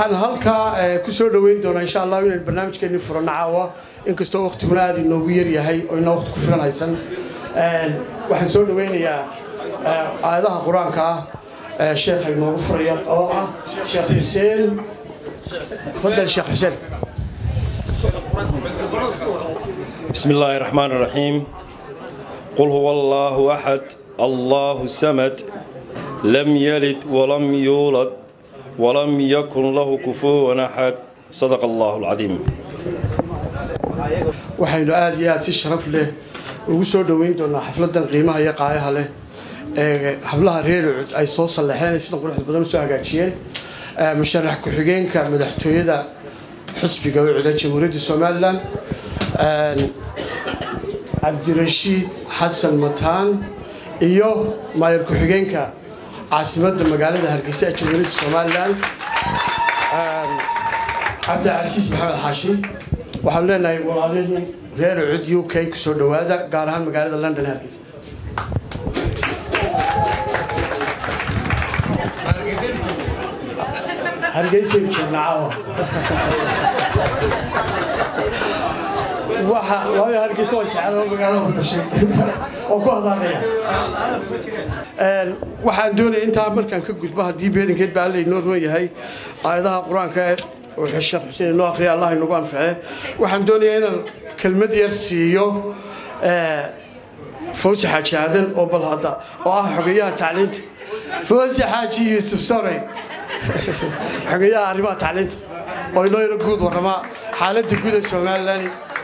waxaan halkaa ku soo dhoweyn doonaa insha allah inaan barnaamijkeennii furano caawa inkastoo wakhtiguna aada inoogu yaryahay oo inaa waqti ku filan haysan waxaan soo dhoweynayaa aayadaha qur-aanka ah sheekha inoogu furaya oo ah sheekh xuseen fadal sheekh xuseen بسم الله الرحمن الرحيم قل هو الله أحد الله السمد لم يلد ولم يولد ولم يكن له كفوا أحد صدق الله العظيم waxaynu aada iyo aada si sharaf leh ugu soo dhoweyn doonaa xafladan qiimaha iyo qaayaha leh ee hablaha reer ucud ay soo sallaxeen ay sida quruxda badan usoo hagaajiyeen musharax ku-xigeenka madaxtooyada xisbiga ucuda jamhuuriyadda somalilan cabdirashiid xasan mataan iyo maayar ku-xigeenka caasimadda magaalada hargeysa ee jamhuuriyadda somalilan cabdicasiis maxamed xaashi waxaanu leenahay walaalihii reer ucud u k kusoo dhowaada gaar ahaan magaalada london hargeysa hargeysaynu joognaa caawa waxa waayo hargeysa waan jecel oo magaalada ku dhashay oo ku hadaaqaya waxaan doonaya intaa markaan ka gudbo haddii beedankeed baa alla inoo ruwan yahay aayadaha qur-aanka oo sheekh xuseen inoo akhriya allah inagu anface waxaan doonayaa inaan kelmad yar siiyo fawsi xaaji aadan oo bal hadda oo ah xogeyaha tacliinta fawsi xaaji yuusuf sorey xogeyaha arrimaha tacliinta oo inoo yaro guud warramaa xaaladda guud ee somalilan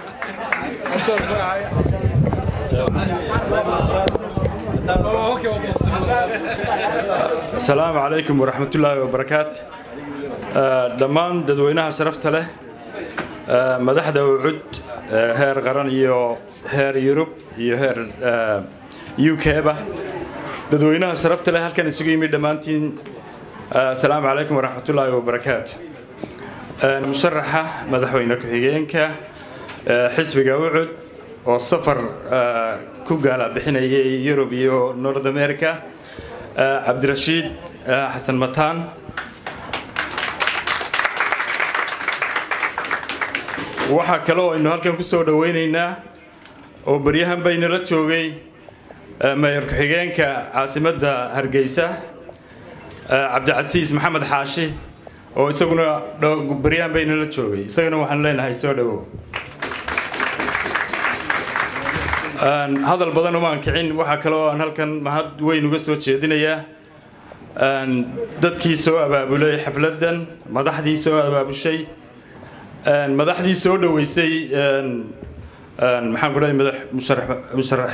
السلام عليكم ورحمة الله وبركاته dhammaan dadweynaha sharafta leh madaxda ucud heer qaran iyo heer yurub iyo heer u k-ba dadweynaha sharafta leh halkan isugu yimid dhammaantiin asalaamu calaykum waraxmatullaahi wabarakaatu musharaxa madaxweyne ku-xigeenka xisbiga ucud oo safar ku gaala bixinayay yurub iyo north america cabdirashiid xasan mataan waxaa kale oo aynu halkan ku soo dhoweynaynaa oo baryahan baynala joogay mayor ku-xigeenka caasimadda hargeysa cabdicasiis maxamed xaashi oo isaguna baryahan baynala joogay isagana waxaan leenahay soo dhowow hadal badan umaan kicin waxaa kale oo aan halkan mahad weyn uga soo jeedinayaa dadkii soo abaabulay xafladdan madaxdii soo abaabushay madaxdii soo dhoweysay maxaan ku dhahay madax musharax musharax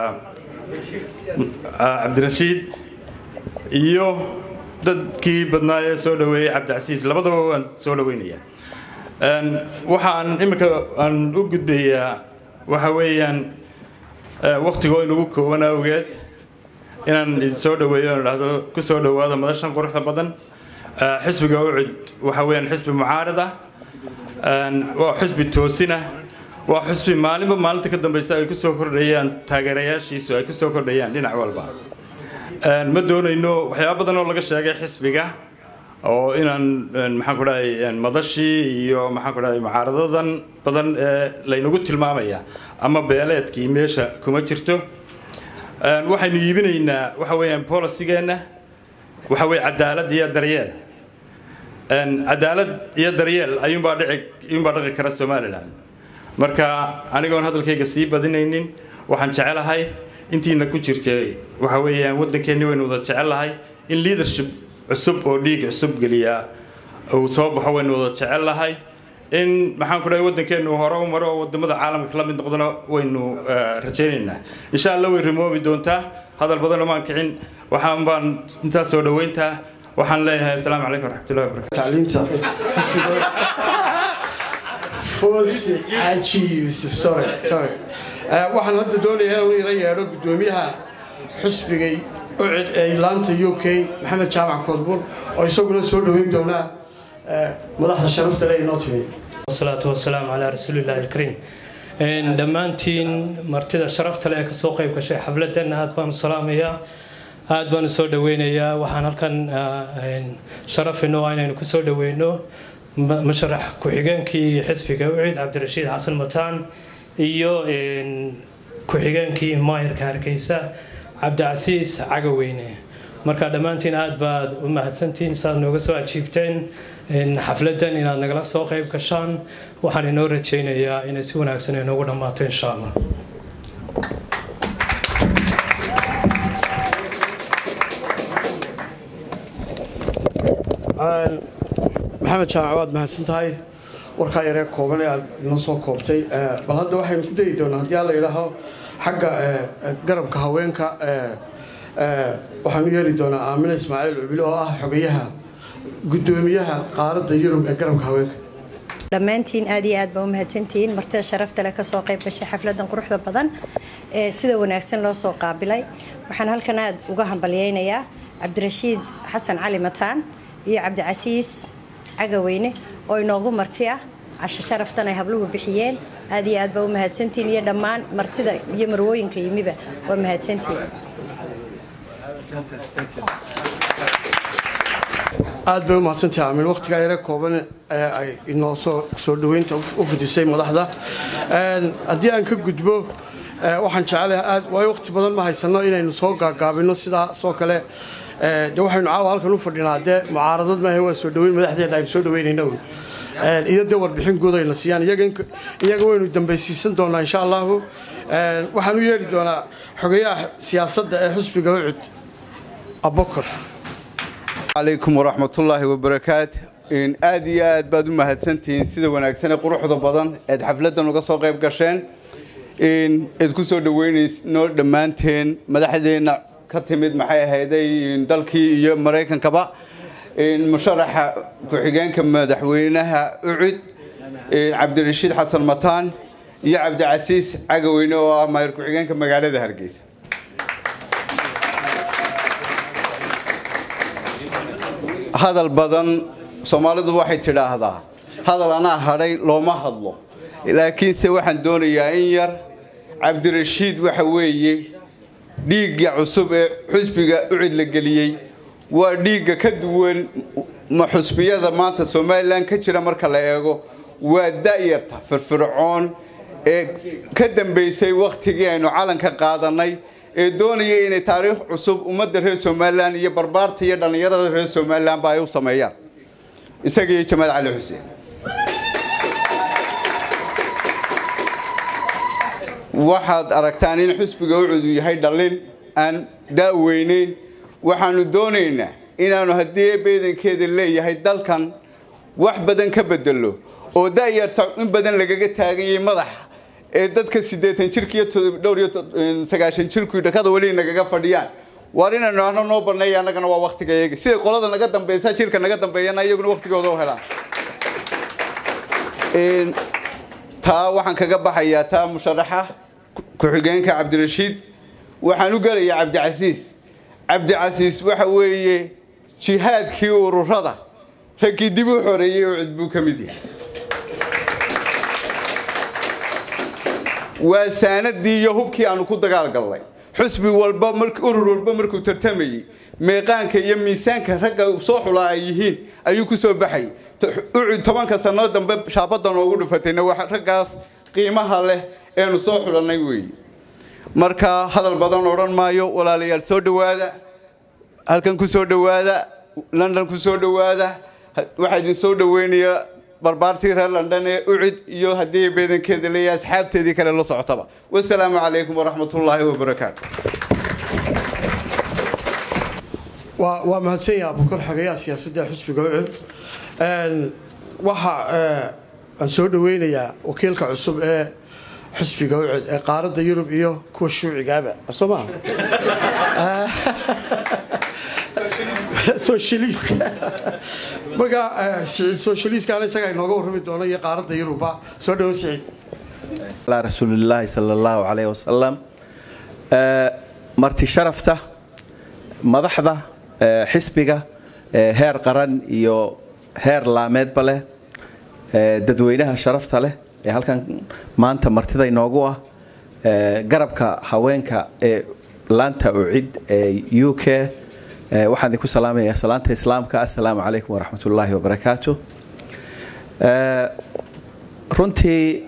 cabdirashiid iyo dadkii badnaa ee soo dhoweeyey cabdicasiis labadaba waan soo dhoweynaya waxaan iminka aan u gudbayaa waxa weeyaan waktigoo inugu kooban awgeed inaan idin soo dhoweeyo on dhahdo ku soo dhowaada madashan quruxda badan xisbiga ucud waxa weeyaan xisbi mucaarad ah waa xisbi toosina waa xisbi maalinba maalinta ka dambeysa ay kusoo kordhayaan taageerayaashiisu ay kusoo kordhayaan dhinac walba ma doonayno waxyaaba badan oo laga sheegay xisbiga oo inaan maxaan ku dhahay madashii iyo maxaan ku dhahay mucaaradadan badan ee laynagu tilmaamaya ama beeleedkii meesha kuma jirto waxaynu iibinaynaa waxa weeyaan polisigeenna waxa weye cadaalad iyo daryeel cadaalad iyo daryeel ayuunbaa dhici ayuunbaa dhaqi kara somalilan marka anigoon hadalkayga sii badinaynin waxaan jecelahay intiina ku jirtay waxa weeyaan waddankeenni waynu wada jecellahay in leadership cusub oo dhiig cusub geliya uu soo baxo waynu wada jecellahay in maxaan ku dhahay waddankeennu hore u maro oo wadamada caalamka la mid noqdona waynu rajaynaynaa insha allah way rimoobi doontaa hadal badan omaan kicin waxaan baan intaas soo dhoweyntaa waxaan leeyahay asalaamu calaykum waraxmatullahi wabarakatu tacliinta foosi xaaji yuusuf sorry sorry waxaan hadda doonayaa inuu ila yeedho guddoomiyaha xusbigay ucid ee laanta u k maxamed jaamac koodbuur oo isaguna soo dhoweyn doonaa madaxda sharafta le inoo timi wasalaatu wasalaamu calaa rasuulillahi alkariim dhammaantiin martida sharafta leh ee kasoo qayb gashay xafladeenna aad baanu salaamayaa aad baan u soo dhoweynayaa waxaan halkan sharaf inoo ah inaynu kusoo dhoweyno musharax ku-xigeenkii xisbiga ucid cabdirashiid xasan mataan iyo ku-xigeenkii maayarka hargeysa cabdicasiis cagaweyne marka dhammaantiin aad baad u mahadsantihiin saaad nooga soo ajiibteen xafladan inaad nagala soo qayb gashaan waxaan inoo rajaynayaa inay si wanaagsan inoogu dhammaato insha allah maxamed jaamac waad mahadsan tahay warkaa yaree kooban ee aad inoo soo koobtay bal hadda waxaynu ku dayi doonaa haddii alla yidhaaho xagga garabka haweenka waxaan u yeeli doonaa aamina ismaaciil cubili oo ah xogayaha guddoomiyaha qaaradda yurub ee garabka haweenka dhammaantiin aad iyo aad baa u mahadsantihiin martida sharafta leh kasoo qayb gashay xafladan quruxda badan ee sida wanaagsan loo soo qaabilay waxaan halkan aad uga hambalyeynayaa cabdirashiid xasan cali mataan iyo cabdicasiis cagaweyne oo inoogu marti ah casho sharaftan ay habluhu bixiyeen aad iyo aad baa u mahadsantihiin iyo dhammaan martida iyo marwooyinka yimiba waa mahadsantihiin aad bay u mahadsantahay aamin waqtigaa yare kooban ee ay inoo soo soo dhoweynta u fidisay madaxda haddii aan ka gudbo waxaan jecelahay aad waayo waqti badan ma haysano inaynu soo gaagaabino sidaasoo kale de waxaynu caawa halkan u fadhinaa dee mucaaradad maaha waa soo dhoweyn madaxdeena aynu soo dhoweynayna wy iyo dee warbixin guud ayna siiyaan iyaga waynu dambaysiisan doonaa insha allahu waxaan u yeedhi doonaa xogayaha siyaasadda ee xusbiga ucud abokor calaykum waraxmatullaahi wabarakaat aad iyo aad baad u mahadsantihiin sida wanaagsan ee quruxda badan eed xafladdan uga soo qayb gasheen eed ku soo dhoweynayno dhammaanteen madaxdeenna ka timid maxay ahayday dalkii iyo maraykankaba musharaxa ku-xigeenka madaxweynaha ucud cabdirashiid xasan mataan iyo cabdicasiis cagaweyne oo ah maayar ku-xigeenka magaalada hargeysa hadal badan soomaalidu waxay tidhaahdaa hadal anaa hadhay looma hadlo laakiinse waxaan doonayaa in yar cabdirashiid waxa weeye dhiigga cusub ee xusbiga ucid la geliyey waa dhiigga ka duwan ma xusbiyada maanta somalilan ka jira marka la eego waa da'yarta firfircoon ee ka dambaysay wakhtigii aynu calanka qaadanay ee doonaya inay taariikh cusub ummadda reer somalilan iyo barbaarta iyo dhallinyarada reer somalilanba ay u sameeyaan isaga iyo jamaal cali xuseen waxaad aragtaan in xusbiga ucud uu yahay dhallin aan daaweyneyn waxaanu doonaynaa inaanu haddii beedankeeda leeyahay dalkan wax badan ka bedelo oo da'yarta in badan lagaga taaganyay madaxa ee dadka siddeetan jirka iyo dhowr iyo sagaashan jirku dhakada weli nagaga fadhiyaan waar inaynu ano noo banneeya annagana waa waktiga iyaga sida qolada naga dambaysa jirka naga dambeeyana iyaguna waktigooda u helaan taa waxaan kaga baxayaa taa musharaxa ku-xigeenka cabdirashiid waxaan u gelayaa cabdicasiis cabdicasiis waxa weeye jihaadkii ururada raggii dib u xoreeyey oo cid buu ka mid yahay waa saanadii iyo hubkii aanu ku dagaalgalnay xusbi walba urur walba markuu tartamayey meeqaanka iyo miisaanka ragga soo xulaa ay yihiin ayuu ku soo baxay ucud tobanka sannoo dambe shaabadda noogu dhufatayna waa raggaas qiimaha leh eenu soo xulannay weeye marka hadal badan odhan maayo walaalayaal soo dhowaada halkan ku soo dhowaada london ku soo dhowaada waxaa idin soo dhoweynayaa barbaartii reer london ee ucid iyo haddii beedankeeda leeyahay asxaabteedii kale la socotaba wasalaamu calaykum waraxmatullaahi wabarakaatu waa mahadsan yaha abukar xogayaha siyaasadda xusbiga ucud waxa aan soo dhoweynayaa wakiilka cusub ee xusbiga ucud ee qaaradda yurub iyo kuwa shuucigaaba soo maa socialiiska marka siciid socialiiskaana isagaa inooga warrami doono iyo qaaradda yurubba soo dhawo siciid على رسول الله صلى الله عليه وسلم marti sharafta madaxda xisbiga heer qaran iyo heer laameedba leh dadweynaha sharafta leh ee halkan maanta martida inoogu ah garabka haweenka ee laanta ucid ee u k waxaan idinku salaamayaa salaanta islaamka assalaamu calaykum waraxmat ullaahi wabarakaatu runtii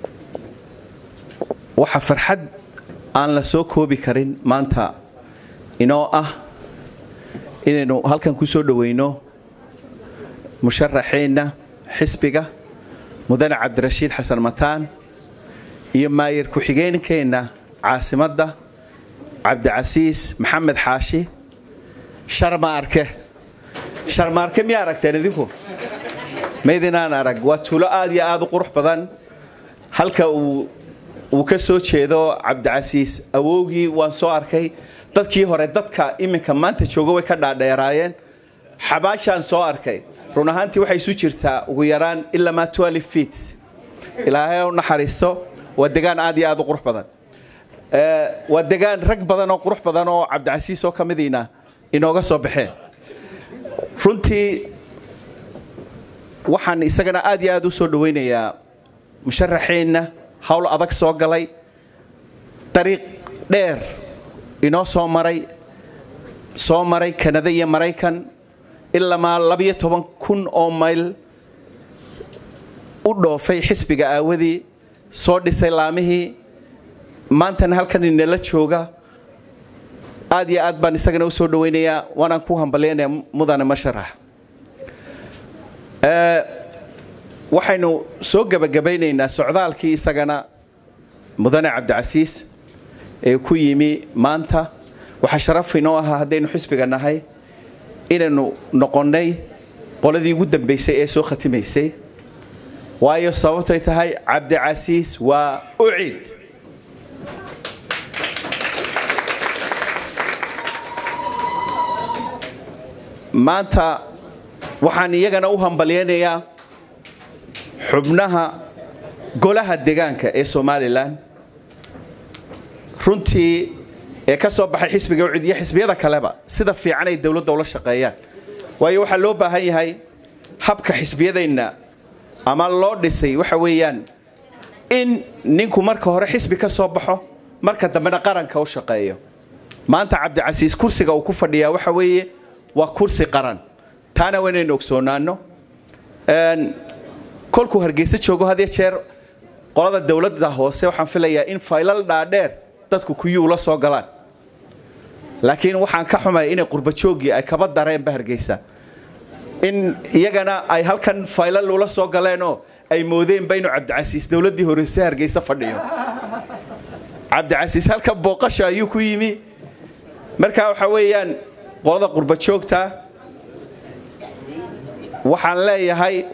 waxa farxad aan la soo koobi karin maanta inoo ah inaynu halkan ku soo dhoweyno musharaxeenna xisbiga mudane cabdirashiid xasan mataan iyo maayir ku-xigeenkeenna caasimadda cabdicasiis maxamed xaashi sharmaarke sharmaarke miyaa aragteen idinku maydinaan arag waa tuulo aad iyo aad u qurux badan halka uu ka soo jeedo cabdicasiis awowgii waan soo arkay dadkii hore dadka iminka maanta jooga way ka dhaadheeraayeen xabaashaan soo arkay run ahaantii waxay isu jirtaa ugu yaraan ilamaa feet ilaahay u naxariisto waa degaan aad iyo aad u qurux badan waa degaan rag badan oo qurux badan oo cabdicasiis oo ka midiina inooga soo baxeen runtii waxaan isagana aad iyo aad u soo dhowaynayaa musharaxeenna howl adag soo galay dariiq dheer inoo soo maray soo maray kanada iyo maraykan ilamaa labiyo toban kun oo mayl u dhoofay xisbiga aawadii soo dhisay laamihii maantana halkan inala jooga aad iyo aad baan isagana u soo dhowaynayaa waanaan ku hambalyaynaya mudane masharax waxaynu soo gebagabaynaynaa socdaalkii isagana mudane cabdicasiis ee ku yimi maanta waxaa sharaf inoo ahaa haddaynu xisbiga nahay inaynu noqonnay qoladii ugu dambaysay ee soo khatimaysay waayo sababtay tahay cabdicasiis waa ucid maanta waxaan iyagana u hambalyaynayaa xubnaha golaha degaanka ee somalilan runtii ee ka soo baxay xisbiga ucid iyo xisbiyada kaleba sida fiican ay dowladda ula shaqeeyaan waayo waxaa loo baahan yahay habka xisbiyadeenna ama loo dhisay waxa weeyaan in ninku marka hore xisbi ka soo baxo marka dambena qaranka u shaqeeyo maanta cabdicasiis kursiga uu ku fadhiyaa waxa weeye waa kursi qaran taana waa inaynu ogsoonaano kolkuu hargeysa joogo had jeer qolada dowladda hoose waxaan filayaa in faylal dhaadheer dadku kuyuu la soo galaan laakiin waxaan ka xumaya inay qurbajooggii ay kaba dareenba hargeysa in iyagana ay halkan faylal ula soo galeenoo ay moodeenba inuu cabdicasiis dowladdii horeyse hargeysa fadhiyo cabdicasiis halkan booqasha ayuu ku yimi marka waxa weeyaan qolada qurbajoogta waxaan leeyahay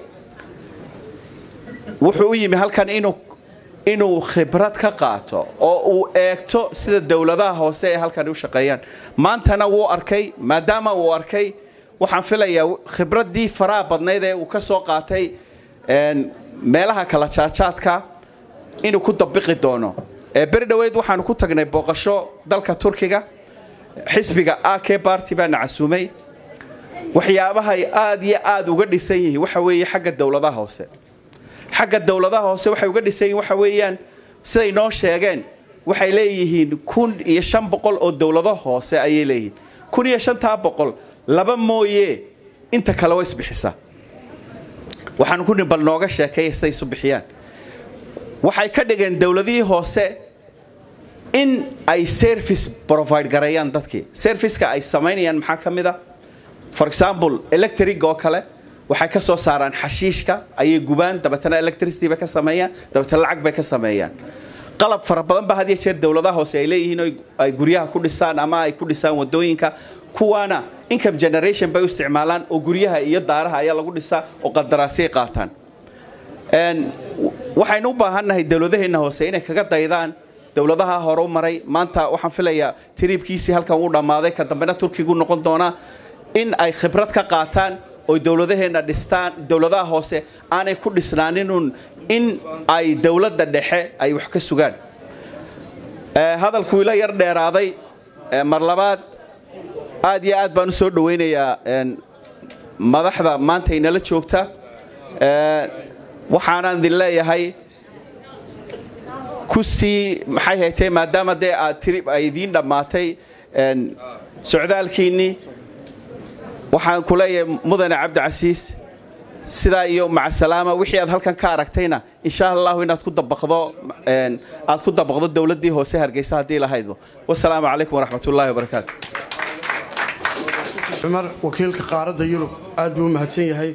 wuxuu u yimi halkan inuu inuu khibrad ka qaato oo uu eegto sida dowladaha hoose ee halkan u shaqeeyaan maantana wuu arkay maadaama uu arkay waxaan filayaa khibraddii faraha badnayd ee uu ka soo qaatay meelaha kala jaajaadka inuu ku dabiqi doono beri dhoweyd waxaanu ku tagnay booqasho dalka turkiga xisbiga ak barty baana casuumay waxyaabahay aad iyo aad uga dhisan yihiin waxa weeye xagga dowladaha hoose xagga dowladaha hoose waxay uga dhisan yihiin waxa weeyaan siday noo sheegeen waxay leeyihiin kun iyo shan boqol oo dowlado hoose ayay leeyihiin kun iyo shantaa boqol laba mooye inta kale wa isbixisa waxaanu ku bal nooga sheekeeya siday isu bixiyaan waxay ka dhigeen dowladihii hoose in ay service provide gareeyaan dadkii serviceka ay samaynayaan maxaa ka mid a for example electric oo kale waxay ka soo saaraan xashiishka ayay gubaan dabeetana electricity bay ka sameeyaan dabeetana lacag bay ka sameeyaan qalab fara badan ba had iyo jeer dowladaha hoose ay leeyihiin oo ay guryaha ku dhisaan ama ay ku dhisaan wadooyinka kuwaana income generation bay u isticmaalaan oo guryaha iyo daaraha ayaa lagu dhisaa oo qandaraasay qaataan waxaynu u baahannahay dowladaheenna hoose inay kaga daydaan dowladaha hore u maray maanta waxaan filayaa tiriibkiisii halkan wuu dhammaaday ka dambena turkigu noqon doonaa in ay khibrad ka qaataan oy dowladaheenna dhistaan dowladaha hoose aanay ku dhisnaaninun in ay dowladda dhexe ay wax ka sugaan hadalkuu ila yar dheeraaday mar labaad aad iyo aad baan u soo dhowaynayaa madaxda maanta inala joogta waxaanaan idin leeyahay ku sii maxay haytay maadaama dee aad tiri ay idiin dhammaatay socdaalkiinnii waxaan ku leeyahay mudane cabdicasiis sidaa iyo macasalaama wixii aad halkan ka aragtayna insha allahu inaad ku dabaqdo aad ku dabaqdo dowladdii hoose hargeysa haddii lahaydba wasalaamu calaykum waraxmatullaahi wabarakaatu cumar wakiilka qaaradda yurub aad buu u mahadsan yahay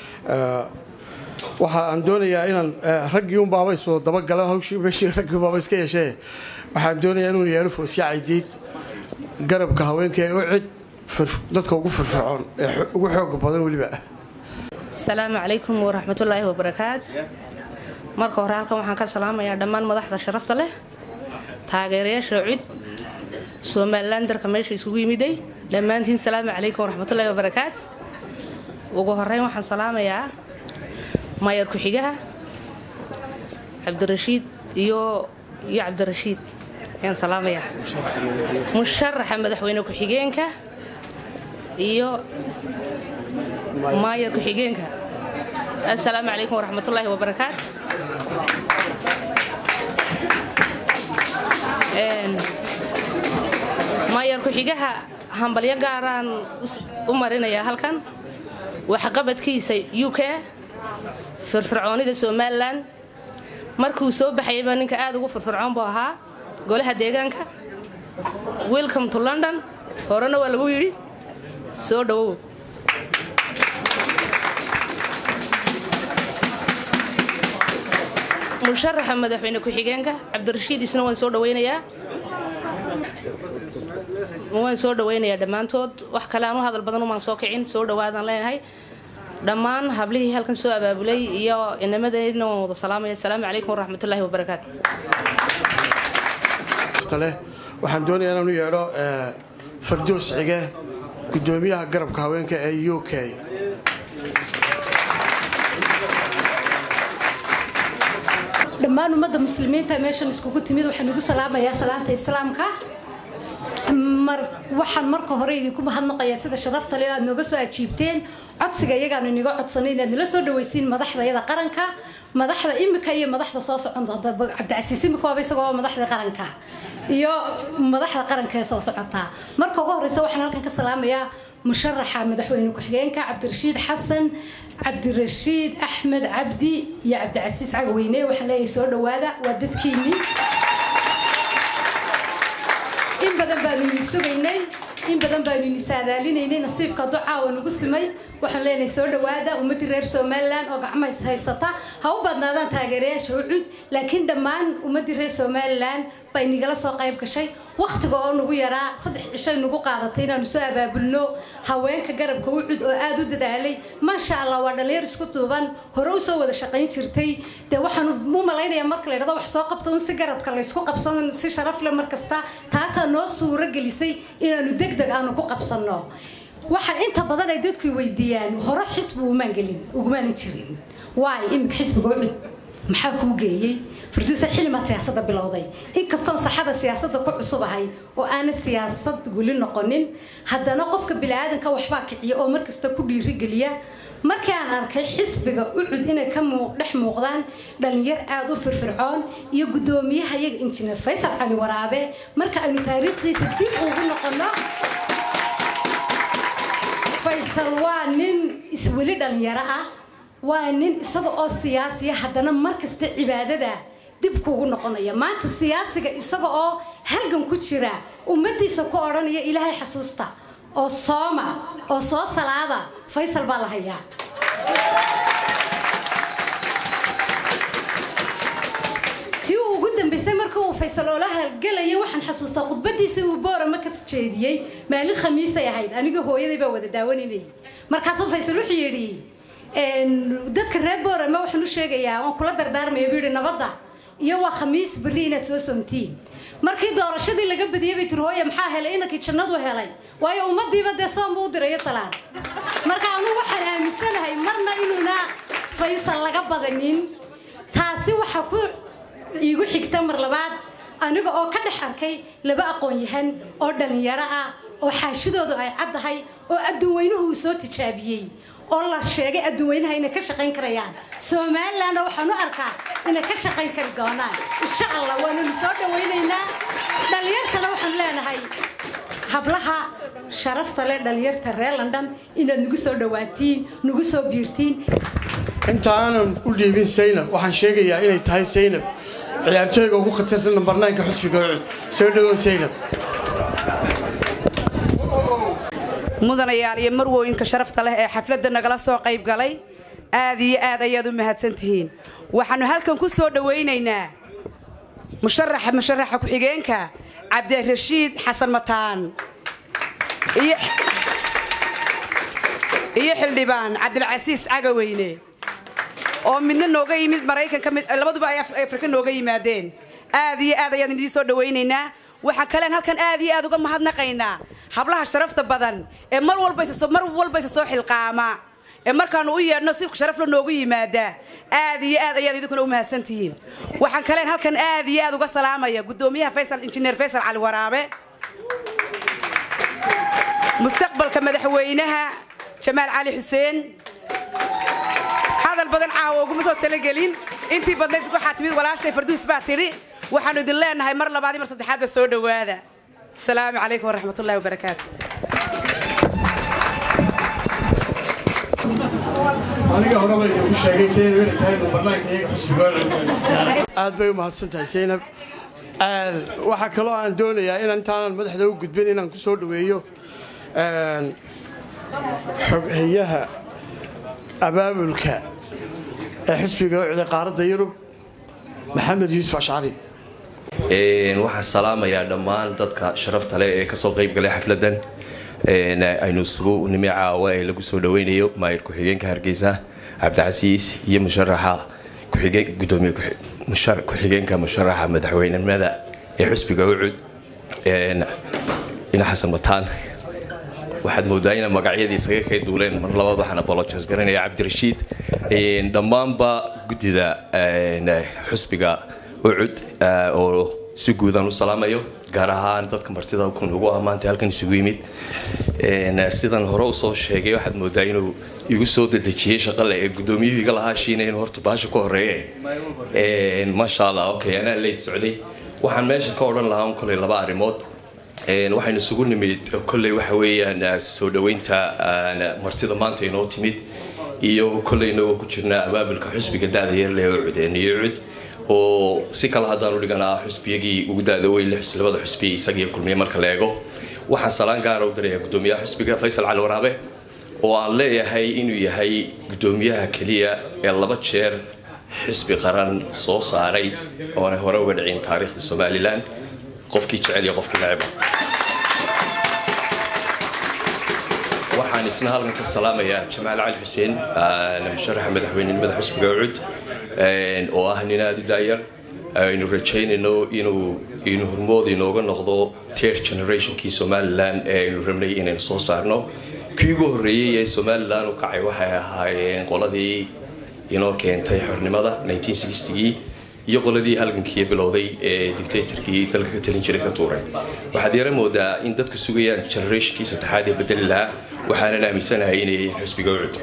waxa aan doonayaa inaan raggii un baaba isoo dabagala hawshii meeshii raggii baaba iska yeeshee waxaan doonayaa inuu yeelo foosya caydiid garabka haweenka ee u cid dadka ugu firfircoon ee ugu xooga badan weliba asalaamu calaykum waraxmatullaahi wabarakaat marka hore halkan waxaan ka salaamayaa dhammaan madaxda sharafta leh taageerayaasha cid somalilan darka meesha isugu yimiday dhammaantiin salaamu calaykum waraxmatullaahi wabarakaat ugu horeyn waxaan salaamayaa maayar ku-xigaha cabdirashiid iyo iyo cabdirashiid ayaan salaamayaa musharaxa madaxweyne ku-xigeenka iyo maayar ku-xigeenka assalaamu calaykum waraxmatullaahi wabarakaat maayar ku-xigaha hambalyo gaaraan u marinayaa halkan waxqabadkiisa u k firfircoonida somalilan markuu soo baxayayba ninka aad ugu firfircoon buu ahaa golaha deegaanka welcome to london horena waa lagu yidhi soo dhowow musharaxa madaxweyne ku-xigeenka cabdirashiid isna waan soo dhawaynayaa waan soo dhawaynayaa dhammaantood wax kale aan u hadal badan umaan soo kicin soo dhawaadaan leenahay dhammaan hablihii halkan soo abaabulay iyo inamadeenna waan wada salaamaya asalaamu calaykum waraxmatullaahi wabarakaatu waxaan doonayaa inaan u yeedho fardoos cige gudoomiyaha garabka haweenka ee u k dhammaan ummadda muslimiinta meeshan iskugu timid waxaan ugu salaamayaa salaanta islaamka mar waxaan marka hore idinku mahadnaqayaa sida sharafta leh aad nooga soo ajiibteen codsiga iyagaanu iniga codsanay inaad nala soo dhawaysiin madaxdayada qaranka madaxda imika iyo madaxda soo socon doonta cabdicasiis imika waaba isagoo madaxda qaranka iyo madaxda qaranka ee soo socotaa marka ugu horeysa waxaan halkan ka salaamayaa musharaxa madaxweyne ku-xigeenka cabdirashiid xasan cabdirashiid axmed cabdi iyo cabdicasiis cagweyne waxaan leeyahay soo dhawaada waa dadkiinnii in badan baanu ini sugaynay in badan baanu ini saadaalinaynay nasiibka ducaawa nagu simay waxaan leenahay soo dhawaada ummaddii reer somalilan oo gacmays haysata ha u badnaadaan taageerayaasha ucud laakiin dhammaan ummaddii reer somalilan baa inigala soo qayb gashay wakhtiga oo nagu yaraa saddex cishay nagu qaadatay inaanu soo abaabulno haweenka garabka ucud oo aada u dadaalay maasha allah waa dhallinyar isku duuban hore u soo wada shaqayn jirtay dee waxaan u malaynayaa marka la yidhahdo wax soo qabto un si garabka laysku qabsan si sharaf leh mar kasta taasaa noo suuro gelisay inaanu deg deg aanu ku qabsanno waxa inta badan ay dadku weydiiyaan hore xisbi umaan gelin ugumaana jirin waayo imika xisbiga ucud maxaa kuu geeyey farduusa xilimaad siyaasadda bilowday inkastoon saxada siyaasadda ku cusubahay oo aana siyaasad weli noqonin haddana qofka biniaadanka waxbaa kiciya oo markasta ku dhiirigeliya markii aan arkay xisbiga ucud inay ka dhex muuqdaan dhalinyar aada u firfircoon iyo guddoomiyaha iyaga injineer faysal cali waraabe marka aynu taariikhdiisa dib ugu noqono faysal waa nin isweli dhalinyaro ah waa nin isaga oo siyaasiya haddana markasta cibaadada dib kuugu noqonaya maanta siyaasiga isaga oo halgan ku jira ummadiisa ku odhanaya ilaahay xasuusta oo sooma oo soo salaada faysal baa la hayaa tii uu ugu dambaysay markii uu faysal oola halgelaya waxaan xasuustaa khudbadiisii uu boorama ka jeediyey maalin khamiisay ahayd aniga hooyaday baa wada daawaninayay markaasuu faysal wuxuu yidhi dadka reer boorama waxaan u sheegayaa waan kula dardaarmaya buu yidhi nabadda iyo waa khamiis berri inaad soo soomtiin markii doorashadii laga badiyey bay tiri hooye maxaa helay inankii jannadu helay waayo ummadiiba dee soom buu u dirayo salaad marka anugu waxaan aaminsanahay marna inuuna faysal laga badanin taasi waxaa ku iigu xigta mar labaad aniga oo ka dhex arkay laba aqoon-yahan oo dhallinyaro ah oo xaashidoodu ay caddahay oo adduun weynuhu uu soo tijaabiyey oo la sheegay adduweynaha inay ka shaqayn karayaan somalilandna waxaan u arkaa inay ka shaqayn kari doonaan insha allah waananu soo dhawaynaynaa dhallinyartana waxaan leenahay hablaha sharafta leh dhallinyarta reer london inaad nagu soo dhawaatiin nagu soo biirtiin inta aanan u dhiibin saynab waxaan sheegayaa inay tahay saynab ciyaartooyga ugu khatarsan nambar naynka xusbiga ucud soo dhawow saynab mudanayaal iyo marwooyinka sharafta leh ee xafladda nagala soo qayb galay aad iyo aad ayaad u mahadsan tihiin waxaannu halkan ku soo dhowaynaynaa musharaxa musharaxa ku-xigeenka cabdirashiid xasan mataan iyo xildhibaan cabdilcasiis cagaweyne oo midna nooga yimid maraykanka mid labaduba ay afrika nooga yimaadeen aad iyo aad ayaan idiin soo dhawaynaynaa waxaa kalean halkan aad iyo aad uga mahadnaqaynaa hablaha sharafta badan ee mar walba mar walba isa soo xilqaama ee markaanu u yeedhno si sharafla noogu yimaada aad iyo aad ayaad idinkuna u mahadsan tihiin waxaan kaleen halkan aad iyo aad uga salaamaya guddoomiyaha faysal injineer faysal cali waraabe mustaqbalka madaxweynaha jamaal cali xuseen hadal badan caawa uguma soo talagelin intii badnayd waxaa timid walaashay farduus baa tidhi waxaannu idin leenahay mar labaad iyo mar saddexaadba soo dhowaada asalaamu calaykum waraxmat ullahi wabarakaatu aniga horeba inoogu sheegay saynab inay tahay numbarnaanka iyaga xusbiga ucud aad bay u mahadsan tahay saynab waxaa kaloo aan doonayaa inaan intaanan madaxda u gudbin inaan ku soo dhoweeyo xoghayaha abaabulka ee xisbiga ucda qaaradda yurub maxamed yuusuf ashcari waxaan salaamayaa dhammaan dadka sharafta leh ee kasoo qayb galay xafladan aynu isugu nimi caawa ee lagu soo dhaweynayo maayir ku-xigeenka hargeysa cabdicasiis iyo musharaxa gudoomiye ku-xigeenka musharaxa madaxweynenimada ee xusbiga ucud ina xasan mataan waxaad moodaa ina magacyadii isaga kay duuleen mar labaad waxaan apologize garanaya cabdirashiid dhammaanba guddida xusbiga ucud oo si guudaan u salaamayo gaar ahaan dadka martida kun ugu ah maanta halkan isugu yimid sidan hore usoo sheegay waxaad moodaa inuu igu soo dedejiyey shaqale ee guddoomiyuhu iga lahaa shiina inuu horta baasha ku horeeye maasha allah okay anaa leyd socday waxaan meesha ka odhan lahaa un koley laba arrimood waxaynu isugu nimid kolley waxa weeyaan soo dhoweynta martida maanta inoo timid iyo kolley inagoo ku jirnaa abaabulka xusbiga da-da yarle oo cudeeniyo cud oo si kale haddaan u dhiganaa xusbiyagii ugu da-da weyn labada xusbi isagiiyo kulmiye marka la eego waxaan salaan gaara u dirayaa guddoomiyaha xusbiga faysal cali waraabe oo aan leeyahay inuu yahay guddoomiyaha keliya ee laba jeer xisbi qaran soo saaray oonay hore uga dhicin taariikhda somalilan qofkii jecel iyo qofkii necba waxaan isna halkan ka salaamayaa jamaal cali xuseen musharaxa madaxweynenimada xusbiga ucud oo ah nin aada u daayar aynu rajaynayno inuu inuu hormood inooga noqdo third generationkii somalilan ee aynu rabnay inaynu soo saarno kii ugu horreeyey ee somalilan u kacay waxay ahaayeen qoladii inoo keentay xornimada 1960gii iyo qoladii halgankii bilowday ee dictatorkii dalka ka talin jiray ka tuuray waxaad yara moodaa in dadku sugayaan generationkii saddexaad ee bedeli lahaa waxaanan aaminsanahay inay yihiin xusbiga ucud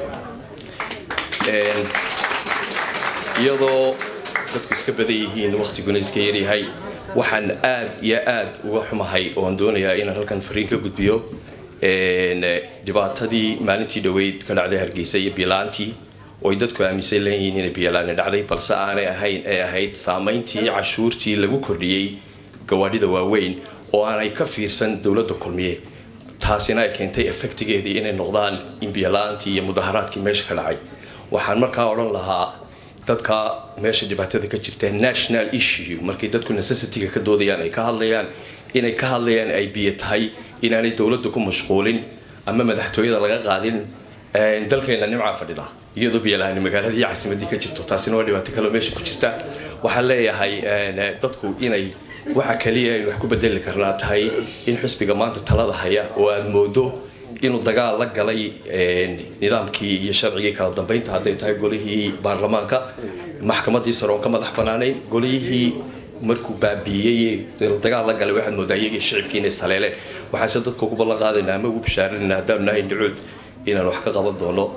iyadoo dadku iska badan yihiin waqtiguna iska yaryahay waxaan aad iyo aad uga xumahay oo aan doonayaa inaan halkan fariin ka gudbiyo dhibaatadii maalintii dhoweyd ka dhacday hargeysa iyo biilaantii ooy dadku aaminsan leeyihiin inay biyalaani dhacday balse aanay ahayn ee ahayd saamayntii cashuurtii lagu kordhiyey gawaadhida waaweyn oo aanay ka fiirsan dowladda kulmiye taasina ay keentay efektigeedii inay noqdaan in biyala-aantii iyo mudaharaadkii meesha ka dhacay waxaan markaa odhan lahaa dadka meesha dhibaatada ka jirta national issue markay dadku necessity-ga ka doodayaan ay ka hadlayaan inay ka hadlayaan ay biyo tahay inaanay dowladda ku mashquulin ama madaxtooyada laga qaadin dalkeena nimcaa fadhida iyadoo biyalaani magaaladii caasimadii ka jirto taasina waa dhibaato kaloo meesha ku jirta waxaan leeyahay dadku inay waxa kaliya aynu wax ku bedeli karnaa tahay in xusbiga maanta talada haya oo aada moodo inuu dagaal la galay nidaamkii iyo sharcigii kala dambeynta hadday tahay golihii baarlamaanka maxkamadii sare oon ka madax banaanayn golihii markuu baabiiyey dagaal la galay waxaad moodaa iyagii shicibkii inay saleeleen waxaase dadka ugu ballan qaadaynaa ama ugu bishaaranayna haddaanu nahay nicuud inaan wax ka qaban doono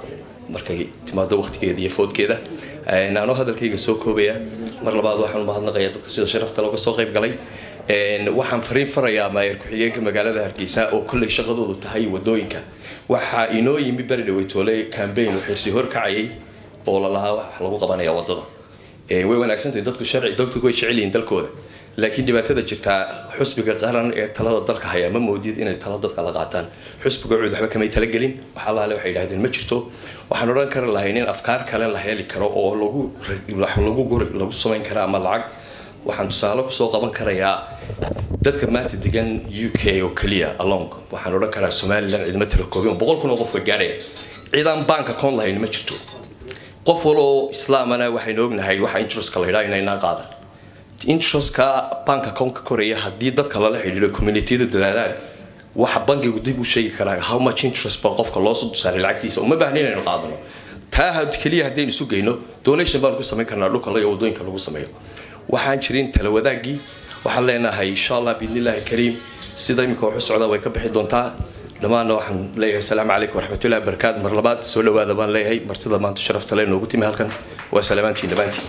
markay timaado waqtigeeda iyo foodkeeda anoo hadalkayga soo koobaya mar labaad waxaan u mahadnaqayaa dadka sida sharafta looga soo qayb galay waxaan fariin farayaa maayer ku-xigeenka magaalada hargeysa oo kolley shaqadoodu tahay wadooyinka waxaa inoo yimi beri dhaweytoole cambaign oo xirsi horkacayay oo lalahaa wax lagu qabanaya wadada way wanaagsantahay dadku sharci dadku way jecel yihiin dalkooda laakiin dhibaatada jirtaa xusbiga qaran ee talada dalka haya ma moodid inay talo dadka la qaataan xusbiga cuud waxba kamay talagelin wax allaale waxay yidhahdeen ma jirto waxaan odhan kari lahayn in afkaar kale la heli karo oo lagu lagu guri lagu samayn kara ama lacag waxaan tusaale kusoo qaban karayaa dadka maanta degan u k oo keliya along waxaan odhan karaa somalilan ciidamo tira koobin boqol kun oo qofka gaadhaya ciidaan bank account lahayn ma jirto qof waloo islaamana waxaynu ognahay waxa interestka la yidhaha inaynaan qaadan interestka bank account ka koraya haddii dadka lala xidhiidho communitiyada dadaalaan waxa bankigu dib u sheegi karaa how much interest baa qofka loo soo saaray lacagtiisa uma baahna inaynu qaadano taa keliya haddaynu isu geyno donation baanu ku samayn karnaa dhulka iyo wadooyinka lagu sameeyo waxaan jirin tala wadaagii waxaan leenahay insha allah biidnillaahi kariim sida iminka waxu socdaa way ka bixi doontaa dhammaanna waxaan leeyahay asalaamu calaykum waraxmatullahi wabarakaatu mar labaad soo dhawaada baan leeyahay martida maanta sharafta le noogu timi halkan waa salaamaantiin dhammaantiin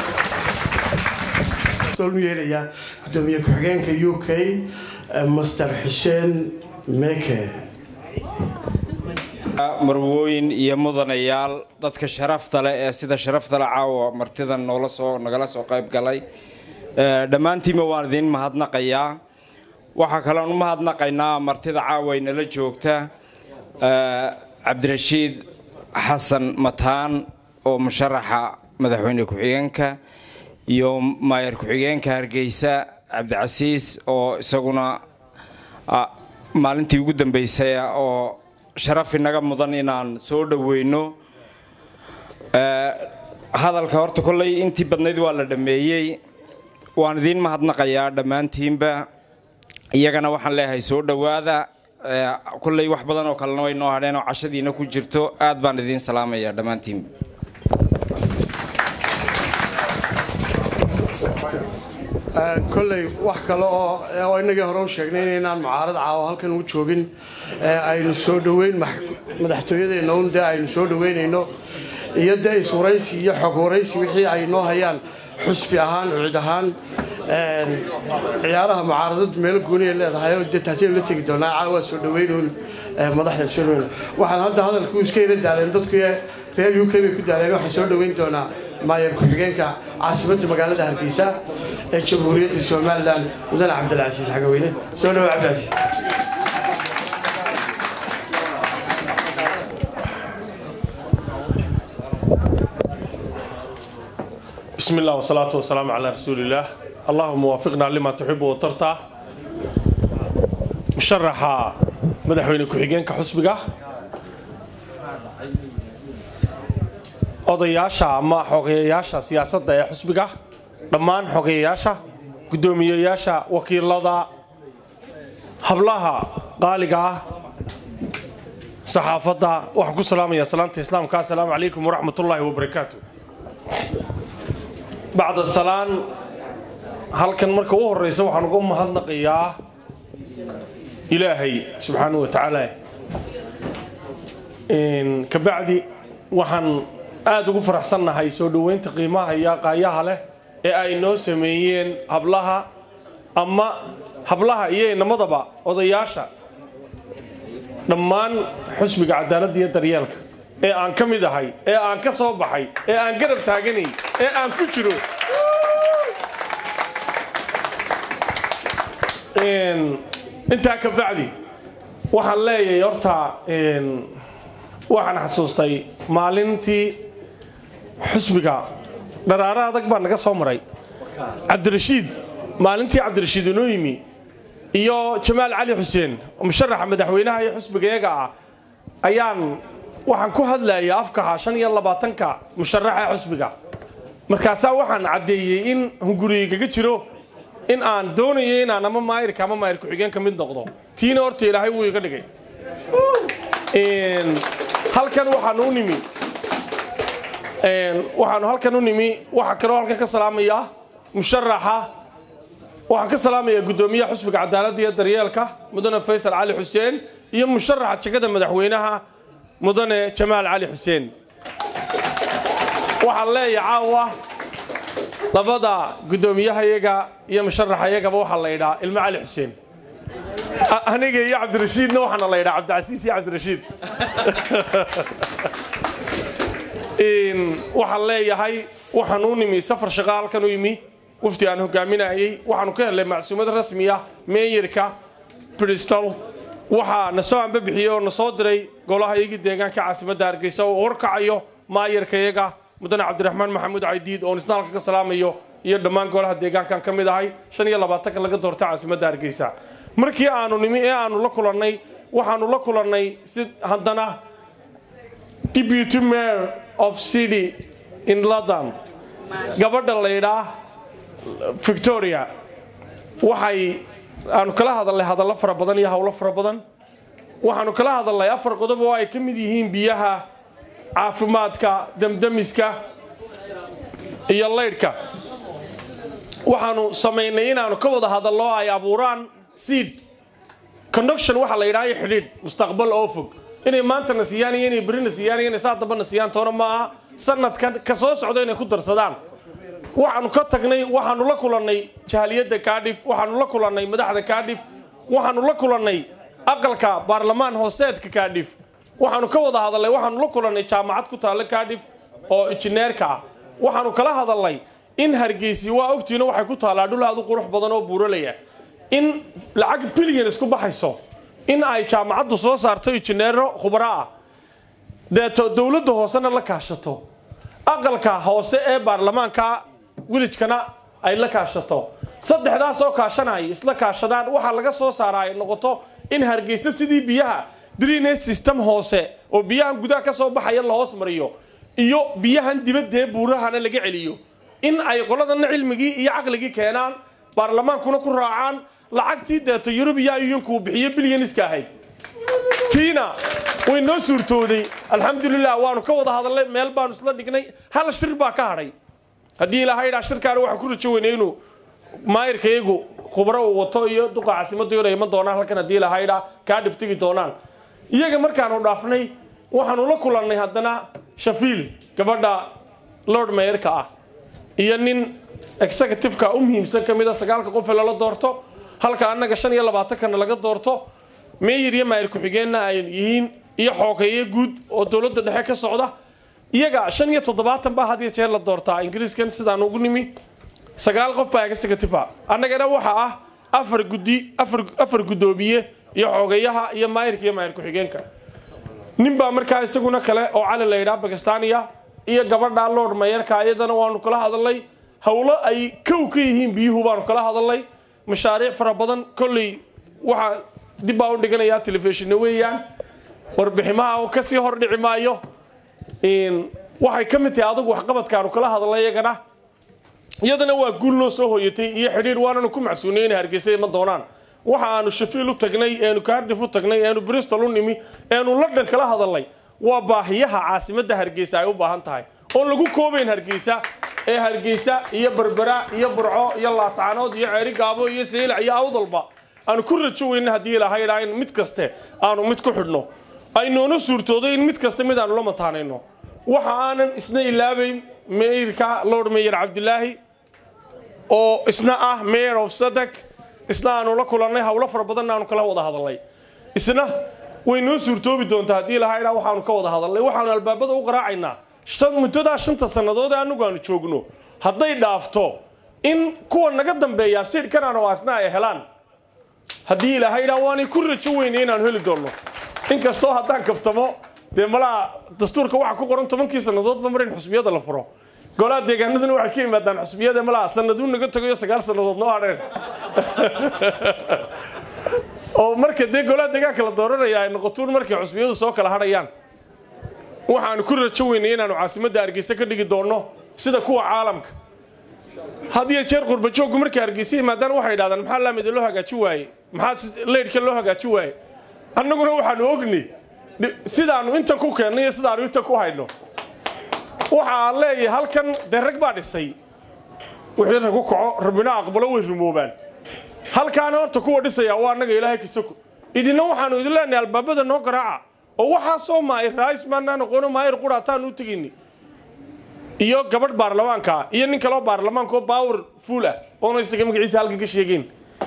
u yeelaya gudoomiye ku-xigeenka u k master xuseen meke marwooyin iyo mudanayaal dadka sharafta leh ee sida sharafta leh caawa martidan noola soo nagala soo qayb galay dhammaantiinba waan idiin mahadnaqayaa waxaa kaloon u mahadnaqaynaa martida caawa inala joogta cabdirashiid xasan mataan oo musharaxa madaxweyne ku-xigeenka iyo maayer ku-xigeenka hargeysa cabdicasiis oo isaguna maalintii ugu dambeysay oo sharaf inaga mudan inaan soo dhoweyno hadalka horta kolley intii badnayd waa la dhammeeyey waan idiin mahadnaqayaa dhammaantiinba iyagana waxaan leeyahay soo dhowaada kolley wax badan oo kalena way noo hadheen oo cashadiina ku jirto aad baan idiin salaamayaa dhammaantiinba kolley wax kale oo inagii hore u sheegnay inaynaan mucaarad caawo halkan u joogin aynu soo dhoweyn madaxtooyadeenna un dee aynu soo dhoweynayno iyo dee iswaraysi iyo xog waraysi wixii ay noo hayaan xusbi ahaan cid ahaan ciyaaraha mucaaradadu meelo gooniya leedahay oo dee taasaynu la tegi doonaa caawa soo dhoweynuun madaxda soo dhaweyn waxaan hadda hadalku iska yara daaleen dadku reer u k bay ku daaleen waxaan soo dhoweyn doonaa maayer ku-xigeenka caasimadda magaalada hargeysa ee jamhuuriyadda somalilan mudane cabdilcasiis xagaweyne soo dhawo cabdilcasiis بسم الله والصلاة والسلام على رسول الله اللهم وفقنا لما تحب وترضى مشرحة مدحوين كحجين كحسبك odayaasha ama xogeeyayaasha siyaasadda ee xusbiga dhammaan xogeeyayaasha guddoomiyeyaasha wakiilada hablaha qaaliga ah saxaafadda waxaan ku salaamaya salaanta islaamka assalaamu calaykum waraxmatullaahi wabarakaatu bacda salaan halkan marka u horeysa waxaan uga mahadnaqayaa ilaahay subxaanahu wa tacaala kabacdi waxaan aada ugu faraxsannahay soo dhoweynta qiimaha iyo aqaayaha leh ee ay noo sameeyeen hablaha ama hablaha iyo inamadaba odayaasha dhammaan xusbiga cadaaladda iyo daryeelka ee aan ka mid ahay ee aan ka soo baxay ee aan garab taaganay ee aan ku jiro intaa ka bacdi waxaan leeyahay horta waxaan xasuustay maalintii xusbiga dharaaro adag baa naga soo maray cabdirashiid maalintii cabdirashiid inoo yimi iyo jamaal cali xuseen musharaxa madaxweynaha iyo xusbiga iyaga ah ayaan waxaan ku hadlayay afkaha shan iyo labaatanka musharaxa xusbiga markaasaa waxaan caddeeyey in hunguriga kaga jiro in aan doonayo inaan ama maayirka ama maayir ku-xigeen ka mid noqdo tiina horta ilaahay wuu iga dhigay halkan waxaanu u nimi waxaanu halkan u nimi waxaa kaloo halkan ka salaamaya musharaxa waxaan ka salaamayaa guddoomiyaha xusbiga cadaaladda iyo daryeelka mudane faysal cali xuseen iyo musharaxa jegada madaxweynaha mudane jamaal cali xuseen waxaan leeyahay caawa labada guddoomiyahayaga iyo musharaxayagaba waxaa la yidhaa ilmo cali xuseen A- aniga iyo cabdirashiidna waxaana la yidhaa cabdicasiis iyo cabdirashiid In waxaan leeyahay waxaan u nimi safar shaqo halkan u yimi wafdi aan hogaaminayay waxaanu ka helnay macsuumad rasmi ah meeyarka bristol waxaa na soo ambabixiyey oo na soo diray golaha iyagii deegaanka caasimadda hargeysa oo horkacayo maayarkayaga mudane cabdiraxmaan maxamuud caydiid oon isna halka ka salaamayo iyo dhammaan golaha deegaankan ka mid ahay shan iyo labaatanka laga doorta caasimadda hargeysa markii aanu nimi ee aanu la kulannay waxaanu la kulannay si haddana deputy mayor of city in london gabadha la yidhaa victoria waxay aanu kala hadalnay hadallo fara badan iyo howlo fara badan waxaanu kala hadalnay afar qodob oo ay ka mid yihiin biyaha caafimaadka damdamiska iyo laydhka waxaanu samaynay inaanu ka wada hadallo ay abuuraan seed conduction waxaa la yidhaha iyo xidhiidh mustaqbal oo fog inay maantana siiyaan iyo inay berrina siiyaan iyo inay saa dambana siiyaan toona ma aha sanadkan ka soo socda inay ku darsadaan waxaanu ka tagnay waxaanu la kulannay jahaliyadda kaadhif waxaanu la kulannay madaxda kaadhif waxaanu la kulannay aqalka baarlamaan hooseedka kaadhif waxaanu ka wada hadalnay waxaanu la kulannay jaamacad ku taalla kaadhif oo injineerka ah waxaanu kala hadalnay in hargeysi waa ogtiino waxay ku taallaa dhul aad u qurux badan oo buuralaya in lacag bilyan isku baxayso in ay jaamacaddu soo saarto injineero khubaro ah deeto dowladda hoosena la kaashato aqalka hoose ee baarlamaanka wilijkana ay la kaashato saddexdaas oo kaashanaya isla kaashadaan waxaa laga soo saaraa ay noqoto in hargeysa sidii biyaha drainage system hoose oo biyahan gudaha ka soo baxaya la hoos mariyo iyo biyahan dibadee buurahana laga celiyo in ay qoladana cilmigii iyo caqligii keenaan baarlamaankuna ku raacaan lacagtii deeto yurubiya iyunkuu bixiyo bilyaniska ahayd tiina way noo suurtooday alxamdulilah waanu ka wada hadalnay meel baanu isla dhignay hal shir baa ka hadhay haddii ilaahay dhaa shirkaana waxaan ku rajo weynay inuu maayirka iyagu khubro uu wato iyo duqa caasimadda inay iman doonaan halkan haddii ilaahay dhaa kaa dhiftigi doonaan iyaga markaanu dhaafnay waxaanu la kulannay haddana shafiil gabadha lord mayorka ah iyo nin executiveka u muhiimsan ka mid a sagaalka qof ee lala doorto halka annaga shan iyo labaatankana laga doorto meeyir iyo maayir ku-xigeenna ay yihiin iyo xoogeeye guud oo dowladda dhexe ka socda iyaga shan iyo toddobaatan baa had iyo jeer la doortaa ingiriiskan sidaan ugu nimi sagaal qof baa executive annagana waxa ah afar guddi afar afar guddoomiye iyo xoogeeyaha iyo maayirka iyo maayir ku-xigeenka nin baa markaa isaguna kale oo cali la yidhaha bakistaniya iyo gabadha lord mayarka iyadana waanu kala hadalnay howlo ay kow ka yihiin biyuhu baanu kala hadalnay mashaariic fara badan kolley waxaa dib baa u dhiganayaa telefishinna weeyaan warbiximaha kasii hor dhici maayo waxay ka mid tahay adugu waxqabadkaanu kala hadalnay iyagana iyadana waa guul noo soo hoyatay iyo xidhiir waananu ku macsuunay inay hargeysa iman doonaan waxa aanu shafiil u tagnay eenu kaardif u tagnay eenu bristol u nimi eenu london kala hadalnay waa baahiyaha caasimadda hargeysa ay u baahan tahay oon lagu koobayn hargeysa ee hargeysa iyo berbera iyo burco iyo laascaanood iyo ceeri gaabo iyo saylac iyo awdalba aanu ku rajo weyna haddii ilaahay dhaa in mid kaste aanu mid ku xidhno ay noona suurtoodo in mid kasta mid aanu la mataanayno waxa aanan isna ilaabayn meyrka lord mayor cabdilaahi oo isna ah mayor of sadak isna aanu la kulannay howlo fara badanna aanu kala wada hadalnay isna way noo suurtoobi doontaa haddii ilahay dhaa waxaanu ka wada hadalnay waxaanu albaabada u qaraacaynaa muddadaa shanta sannadood ee annagu aanu joogno hadday dhaafto in kuwa naga dambeeyaa siidhkan oo asna ay helaan haddii ilaahay dhaa waanay ku rajo weynay inaanu heli doonno inkastoo haddaan kaftamo dee malaa dastuurka waxaa ku qoran tobankii sannadoodba mar in xusbiyada la furo golaha deegaanaduna waxay ka yimaadaan xusbiyada malaa sanaduu naga tagayo sagaal sannadood noo hadheen oo marka dee golaha deegaanka la dooranaya ay noqotuun markay xusbiyadu soo kala hadhayaan waxaanu ku rajo weynay inaanu caasimadda hargeysa ka dhigi doonno sida kuwa caalamka had iyo jeer qurbajooggu markay hargeysa yimaadaan waxay idhahdaan maxaa laamida loo hagaaji waaye maxaa leydhka loo hagaaji waaye annaguna waxaanu ognay sidaanu intan ku keennay iyo sidaanu intan ku hayno waxa aan leeyahay halkan dee rag baa dhisay wixii rag u kaco rabbina aqbalo way rumoobaan halkaana horta kuwa dhisaya waa annaga ilaahay kasoko idinna waxaanu idin leenahay albaabada noo garaaca oo waxaa soo maayir raais maanaa noqono maayir quraataan u tegayni iyo gabadh baarlamaanka iyo nin kaloo baarlamaanka oo power full ah oona isaga magaciisa halkan ka sheegeen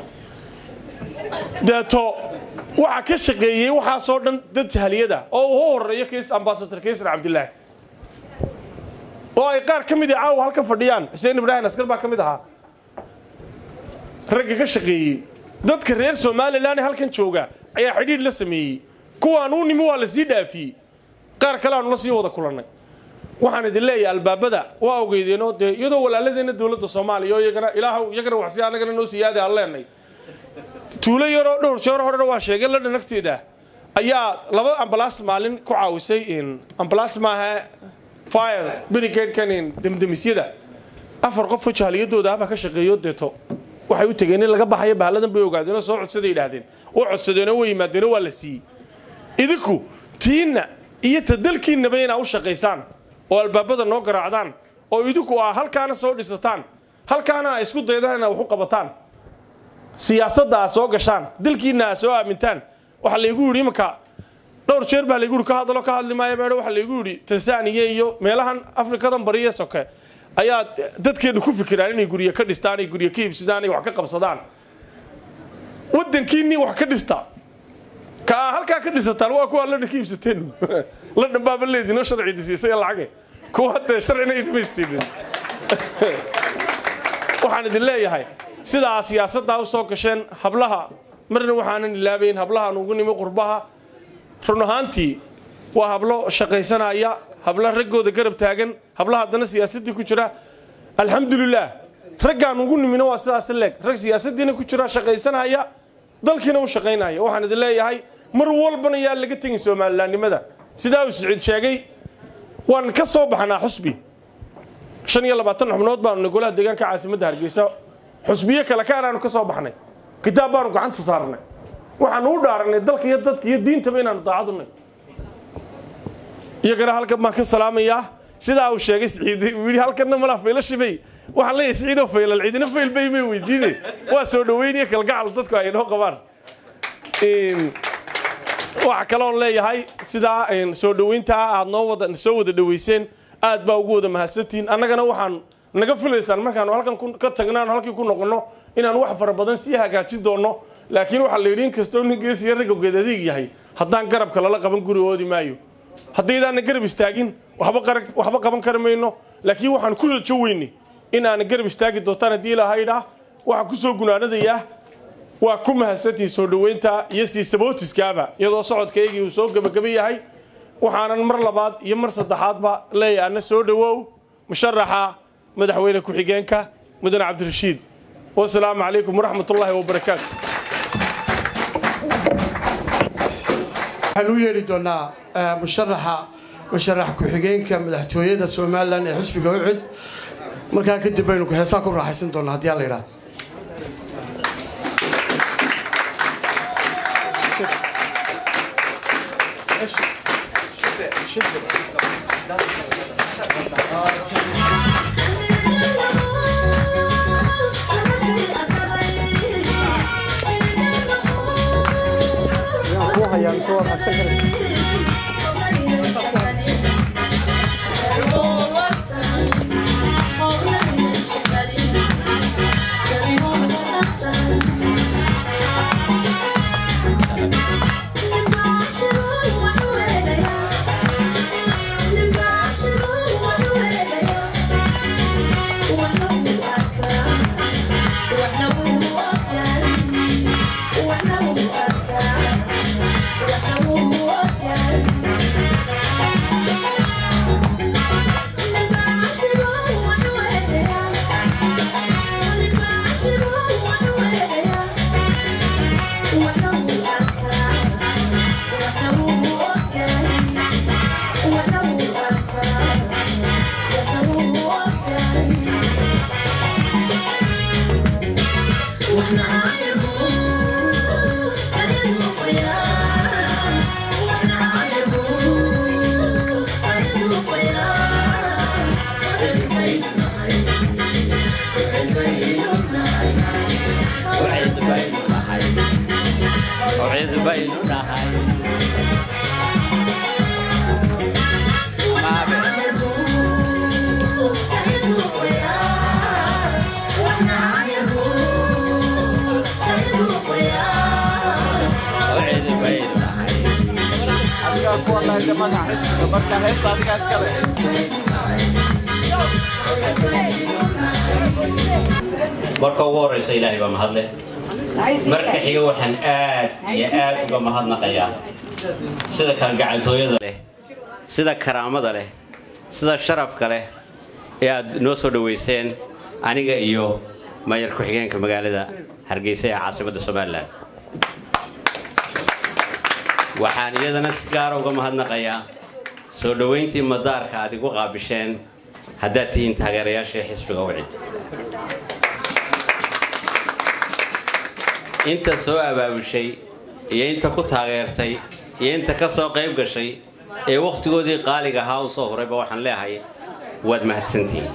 deeto waxa ka shaqeeyey waxaasoo dhan dad jahaliyada oo uu u horeeyo kiis ambasador kaysar cabdilaahi oo ay qaar ka mid a caawa halka fadhiyaan xuseen ibraahim askar baa ka mid ahaa ragga ka shaqeeyey dadka reer somalilan ee halkan jooga ayaa xidhiidh la sameeyey kuwaan u nimi waa la sii dhaafiyey qaar kale aanu la sii wada kulannay waxaan idin leeyahay albaabada waa ogeydeenoo dee iyadoo walaaladeenna dowladda soomaaliya oo iyagana ilaahu iyagana waxsi annagana noo siyaada aan leenay tuulo yaroo dhowr jeer horena waa sheegay ladhan agteeda ayaa laba ambalaas maalin ku caawisay in ambalaas maaha fire brigadekan in demdemisyada afar qofoo jahaliyadooda ahbaa ka shaqeeyo deeto waxay u tegeen in laga baxayo bahalladan bay ogaadeenoo soo codsaday yidhaahdeen oo codsadeenoo way yimaadeenoo waa la siiyey idinku tiinna iyo ta dalkiinnaba inaa u shaqaysaan oo albaabada noo garaacdaan oo idinku aa halkaana soo dhisataan halkaana a isku daydaan inaa wax u qabataan siyaasadda aa soo gashaan dalkiinna aa soo aamintaan waxaa laygu yidhi imanka dhowr jeer baa laygu yidhi ka hadalo ka hadli maayo meedho waxaa laygu yidhi tansaaniya iyo meelahan afrikadan bariya soke ayaa dadkeenna ku fikiraan inay guryo ka dhistaan ay guryo ka iibsadaan ay wax ka qabsadaan waddankiinnii wax ka dhista ka aa halkaa ka dhisataan waa kuwa ladhan ka iibsateen ladhan baaba leedinoo sharcidi siisay lacage kuwa haddee sharcina idima siinin waxaan idin leeyahay sidaa siyaasaddaa u soo gasheen hablaha marna waxaanan ilaabayn hablahaan ugu nimi qurbaha run ahaantii waa hablo shaqaysanaya habla raggooda garab taagan habla haddana siyaasaddii ku jira alxamdulilaah raggaan ugu nimina waa sidaas leeg rag siyaasaddiina ku jira shaqaysanaya dalkiina u shaqaynaya waxaan idin leeyahay mar walbana yaa laga tegin somalilaannimada sidaa uu siciid sheegay waan ka soo baxnaa xusbi shan iyo labaatan xubnood baanu nay golaha deegaanka caasimadda hargeysa xusbiyo kale ka anaanu ka soo baxnay kitaab baanu gacanta saarnay waxaanu u dhaaranay dalka iyo dadka iyo diintaba inaanu daacadunay iyagana halkan baan ka salaamayaa sidaa uu sheegay siciid uu yidhi halkanna malaa faylashibay waxaan leeyahay siciidoo faylal cidina fayl bay may weydiine waa soo dhaweynaya kalgacal dadku ay noo qabaan waxa kaloon leeyahay sidaa soo dhoweyntaa aad noo wada soo wada dhoweyseen aad baa ugu wada mahadsantihiin annagana waxaan naga filaysaan markaanu halkan ka tagnaanu halkii ku noqonno inaan wax fara badan sii hagaajin doonno laakiin waxaa la yidhi in kastoo nin geesiya ragga geed adeeg yahay haddaan garabka lala qaban guri oodi maayo haddaydaana garab istaagin waxba qaban kari mayno laakiin waxaan ku rajo weyne in aana garab istaagi doontaan haddii ilahaydhaa waxaan ku soo gunaanadayaa waa ku mahadsantihiin soo dhoweynta iyo sii sabootiskaaba iyadoo socodkaygii uu soo gebagaba yahay waxaanan mar labaad iyo mar saddexaadba leeyahay ana soo dhowow musharaxa madaxweyne ku-xigeenka mudane cabdirashiid wasalaamu calaykum waraxmat ullaahi wabarakaatu waxaan u yeedhi doonaa musharaxa musharax ku-xigeenka madaxtooyada somalilan ee xusbiga ucud markaa kadib baynu heesaa ku raaxaysan doonaa haddii alla yidhaahdo magaca xisbiga marka heesta adigaa iskale marka ugu horeysa ilaahay baa mahadleh marka xiga waxaan aad iyo aad uga mahadnaqayaa sida kalgacantooyada leh sida karaamada leh sida sharafka leh ee aad noo soo dhoweyseen aniga iyo mayor ku-xigeenka magaalada hargeysa ee caasimadda somalilan waxaan iyadana si gaara uga mahadnaqayaa soo dhoweyntii madaarka aad igu qaabisheen haddaad tihiin taageerayaashii xisbiga wicid inta soo abaabushay iyo inta ku taageertay iyo inta ka soo qayb gashay ee wakhtigoodii qaaliga ahaa u soo horayba waxaan leehay waad mahadsantihiin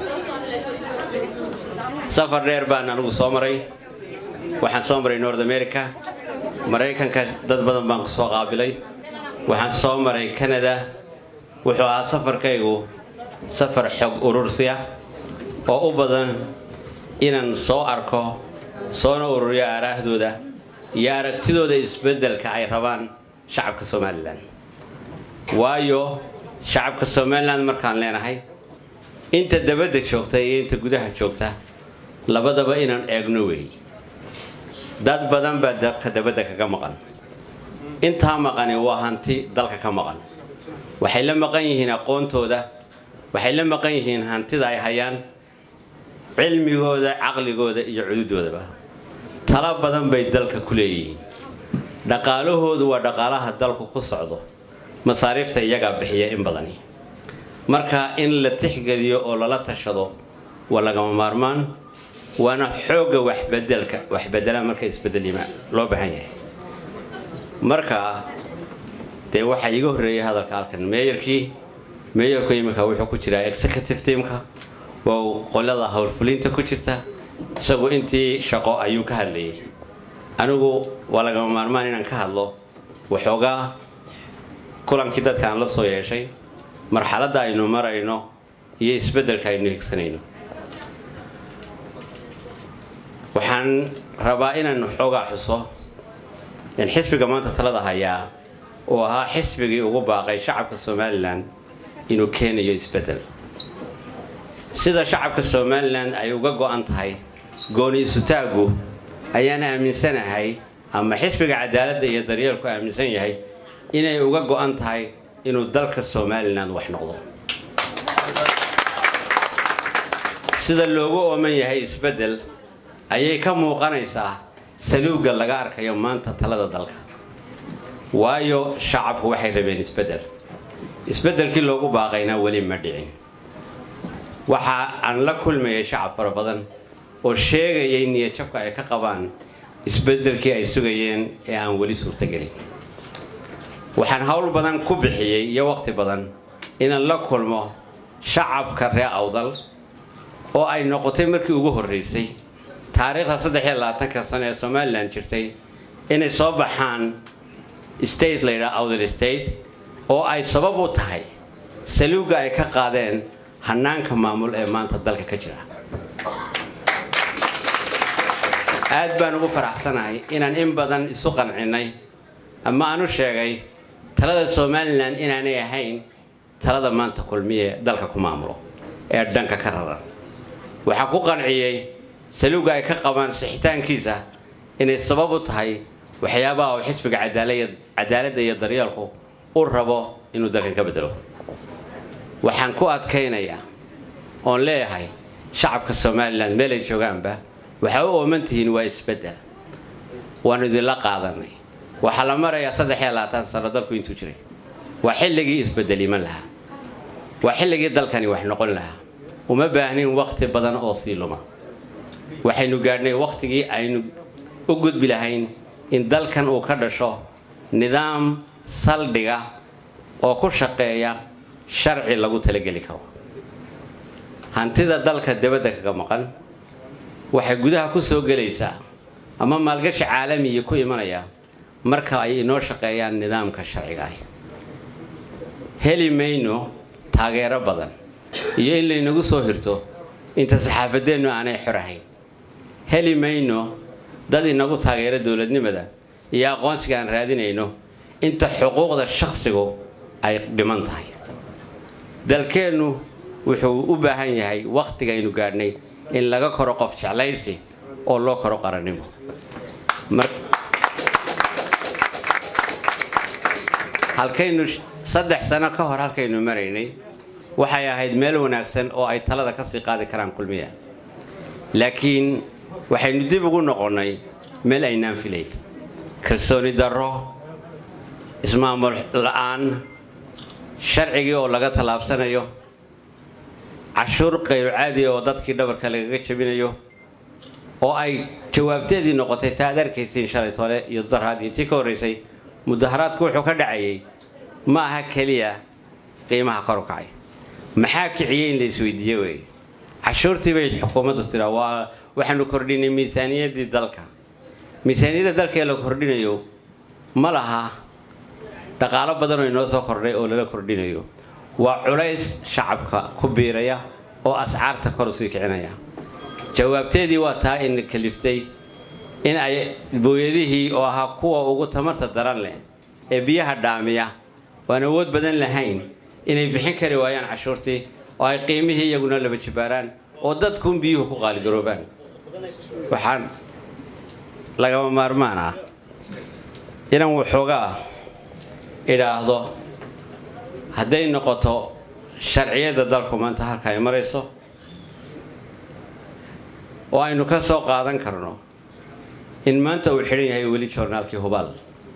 safar dheer baan anigu soo maray waxaan soo maray north america maraykanka dad badan baan ku soo qaabilay waxaan soo maray canada wuxuu ahaa safarkaygu safar xog urursiya oo u badan inaan soo arko soona ururiyo aaraahdooda iyo aragtidooda isbeddelka ay rabaan shacabka somalilan waayo shacabka somalilan markaan leenahay inta dabadda joogta iyo inta gudaha joogta labadaba inaan eegno weey dad badan baa dalka dabadda kaga maqan intaa maqani waa hanti dalka ka maqan waxay la maqan yihiin aqoontooda waxay la maqan yihiin hantida ay hayaan cilmigooda caqligooda iyo cududoodaba talo badan bay dalka ku leeyihiin dhaqaalahoodu waa dhaqaalaha dalku ku socdo masaariifta iyagaa bixiya in badani marka in la tixgeliyo oo lala tashado waa lagama maarmaan waana xoogga waxbedelka waxbedela marka isbedelima loo baahan yahay marka dee waxaa iiga horreeyay hadalka halkan meeyarkii meeyarku iminka wuxuu ku jiraa executive teamka waa qolada howlfulinta ku jirta isagu intii shaqo ayuu ka hadlayay anigu waa lagama maarmaan inaan ka hadlo waxoogaa kulankii dadka aan la soo yeeshay marxaladda aynu marayno iyo isbeddelka aynu higsanayno waxaan rabaa inaan xoogaa xuso in xisbiga maanta talada hayaa uu ahaa xisbigii ugu baaqay shacabka somalilan inuu keenayo isbeddel sida shacabka somalilan ay uga go'an tahay gooni isutaaggu ayaan aaminsanahay ama xisbiga cadaaladda iyo daryeelku aaminsan yahay inay uga go'an tahay inuu dalka somalilan wax noqdo sida loogu ooman yahay isbeddel ayay ka muuqanaysaa saluugga laga arkayo maanta talada dalka waayo shacabku waxay rabeen isbeddel isbeddelkii loogu baaqayna weli ma dhicin waxa aan la kulmayay shacab fara badan oo sheegayay niyadjabka ay ka qabaan isbeddelkii ay sugayeen ee aan weli suurtagelin waxaan howl badan ku bixiyey iyo waqti badan inaan la kulmo shacabka reer awdal oo ay noqotay markii ugu horreysay taariikhda saddex iyo labaatanka sano ee somalilan jirtay inay soo baxaan state la yidhaha awdal state oo ay sabab u tahay saluugga ay ka qaadeen hanaanka maamul ee maanta dalka ka jira aad baan ugu faraxsanahay inaan in badan isu qancinnay ama aan u sheegay talada somalilan inaanay ahayn talada maanta kulmiye dalka ku maamulo ee dhanka ka raran waxaa ku qanciyey saluugga ay ka qabaan sixitaankiisa inay sabab u tahay waxyaabaha uu xisbiga cadaaladda iyo daryeelku u rabo inuu dalkan ka bedelo waxaan ku adkaynayaa oon leeyahay shacabka somalilan meelay joogaanba waxaa u ooman tihiin waa isbeddel waanu idinla qaadanay waxaa la marayaa saddex iyo labaatan sano dalku intuu jiray waa xilligii isbeddel iman lahaa waa xilligii dalkani wax noqon lahaa uma baahnin wakhti badan oo sii luma waxaynu gaadhnay wakhtigii aynu u gudbi lahayn in dalkan uu ka dhasho nidaam saldhiga oo ku shaqeeya sharci lagu talageli karo hantida dalka dabadda kaga maqan waxay gudaha ku soo gelaysaa ama maalgashi caalamiya ku imanaya marka ay inoo shaqeeyaan nidaamka sharciga ah heli mayno taageero badan iyo in laynagu soo hirto inta saxaafadeennu aanay xor ahayn heli mayno dad inagu taageero dowladnimada iyo aqoonsiga aan raadinayno inta xuquuqda shakhsigu ay dhiman tahay dalkeennu wuxuu u baahan yahay wakhtigaynu gaadhnay in laga koro qof jeclaysi oo loo koro qarannimo halkaynu saddex sano ka hor halkaynu maraynay waxay ahayd meel wanaagsan oo ay talada ka sii qaadi karaan kulmiya laakiin waxaynu dib ugu noqonnay meel aynaan filayn kalsooni darro ismaamul la'aan sharcigii oo laga tallaabsanayo cashuur qayru caadi oo dadkii dhabarka lagaga jabinayo oo ay jawaabteedii noqotay taa ad arkaysiin shalay tole iyo daraad iyo tii ka horraysay mudaharaadku wuxuu ka dhacayay ma aha keliya qiimaha kor u kacay maxaa kiciyey in la isweydiiye wey cashuurtii bay xukuumaddu tiraa waa waxaanu kordhinay miisaaniyaddii dalka miisaaniyadda dalka ee la kordhinayo ma laha dhaqaalo badan oo inoo soo kordhay oo lala kordhinayo waa culays shacabka ku biiraya oo ascaarta kor usii kicinaya jawaabteedii waa taa in kaliftay in ay booyadihii oo ahaa kuwa ugu tamarta daran leh ee biyaha dhaamiya waan awood badan lahayn inay bixin kari waayaan cashuurtii oo ay qiimihii iyaguna laba jibaaraan oo dadkuun biyuhu ku qaaligaroobaan waxaan lagama maarmaan ah inaan waxoogaa idhaahdo hadday noqoto sharciyadda dalku maanta halka ay marayso oo aynu ka soo qaadan karno in maanta uu xidhan yahay weli joornaalkii hubaal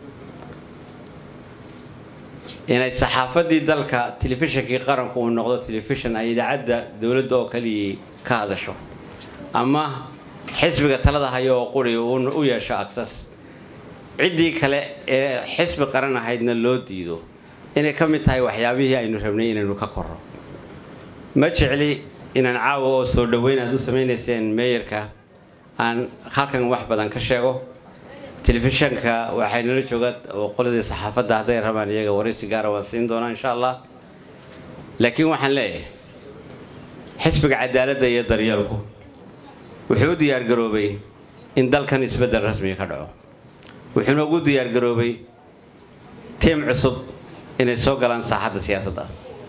inay saxaafaddii dalka telefishinkii qaranku uu noqdo telefishin ay idaacadda dowladda oo kaliyii ka hadasho ama xisbiga talada hayo oo quri u yeesho agsas ciddii kale ee xisbi qaran ahaydna loo diido inay ka mid tahay waxyaabihii aynu rabnay inaynu ka korro ma jecli inaan caawa oo soo dhoweyn aad u samaynayseen meeyarka aan halkan wax badan ka sheego telefishanka waxay nala jooga qoladii saxaafadda hadday rabaan iyaga waraysi gaara waan siin doonaa insha allah laakiin waxaan leeyahay xisbiga cadaaladda iyo daryeelku wuxuu u diyaargaroobay in dalkan isbeddel rasmiga ka dhaco wuxuuna ugu diyaargaroobay tiim cusub inay soo galaan saaxadda siyaasadda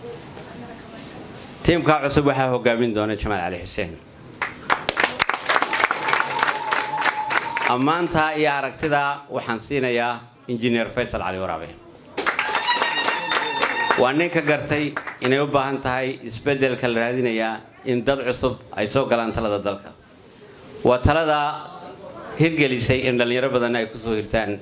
tiimkaa cusub waxaa hogaamin doona jamaal cali xuseen ammaantaa iyo aragtidaa waxaan siinayaa injineer faysal cali waraabe waa ninka gartay inay u baahan tahay isbeddelka la raadinayaa in dad cusub ay soo galaan talada dalka waa taladaa hirgelisay in dhallinyaro badanna ay kusoo hirtaan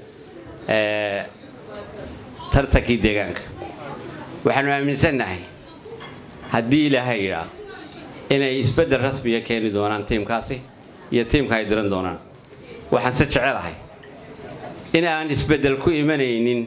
tartankii deegaanka waxaanu aaminsannahay haddii ilaahay yidhaa inay isbeddel rasmiga keeni doonaan tiimkaasi iyo tiimka ay diran doonaan waxaan se jecelahay in aan isbeddel ku imanaynin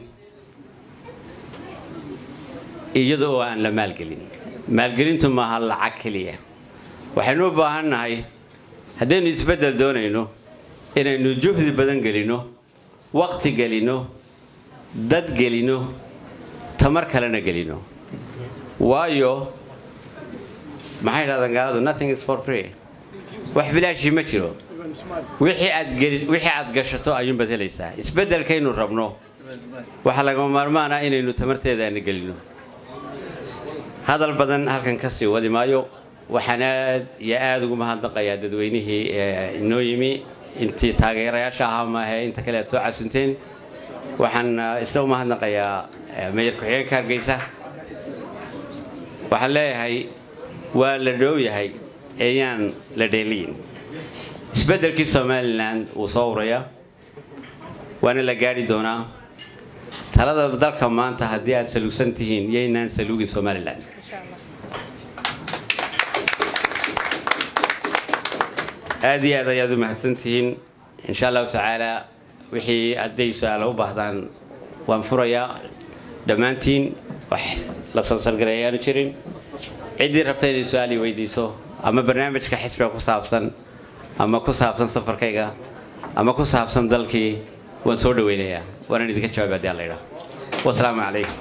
iyada oo aan la maalgelin maalgelintu maaha lacag keliya waxaynu u baahannahay haddaynu isbeddel doonayno inaynu juhdi badan gelinno waqti gelinno dad gelinno tamar kalena gelinno waayo maxay dhahdaan gaaladu nothing is for free wax bilaashii ma jiro wixii aad wixii aad gashato ayuunbaad helaysaa isbeddelkaynu rabno waxaa lagama maarmaana inaynu tamarteeda aana gelinno hadal badan halkan ka sii wadi maayo waxaan aad iyo aada ugu mahadnaqayaa dadweynihii inoo yimi intii taageerayaasha ahaa maahe inta kale aad soo casunteen waxaan isla u mahadnaqayaa meeyar ku-xigeenka hargeysa waxaan leeyahay waa la dhow yahay eeyaan la dheeliyin isbeddelkii somalilan wuu soo urayaa waana la gaadhi doonaa talada dalka maanta haddii aad saluugsan tihiin yaynaan saluugin somalilan aad iyo aad ayaad u mahadsan tihiin insha allahu tacaala wixii hadday su-aala u baahdaan waan furayaa dhammaantiin wax la sansalgaray ayaanu jirin ciddii rabta inay su-aal i weydiiso ama barnaamijka xisbiga ku saabsan ama ku saabsan safarkayga ama ku saabsan dalkii waan soo dhaweynayaa waanaan idinka jawaabay haddii alla idhaa wasalaamu calaykum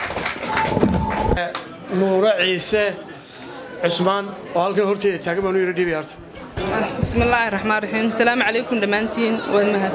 nuuro ciise cusmaan oo halkan horteeda taagan baan u yara dhiibaya horta بسم الله الرحمن الرحيم السلام عليكم دمانتين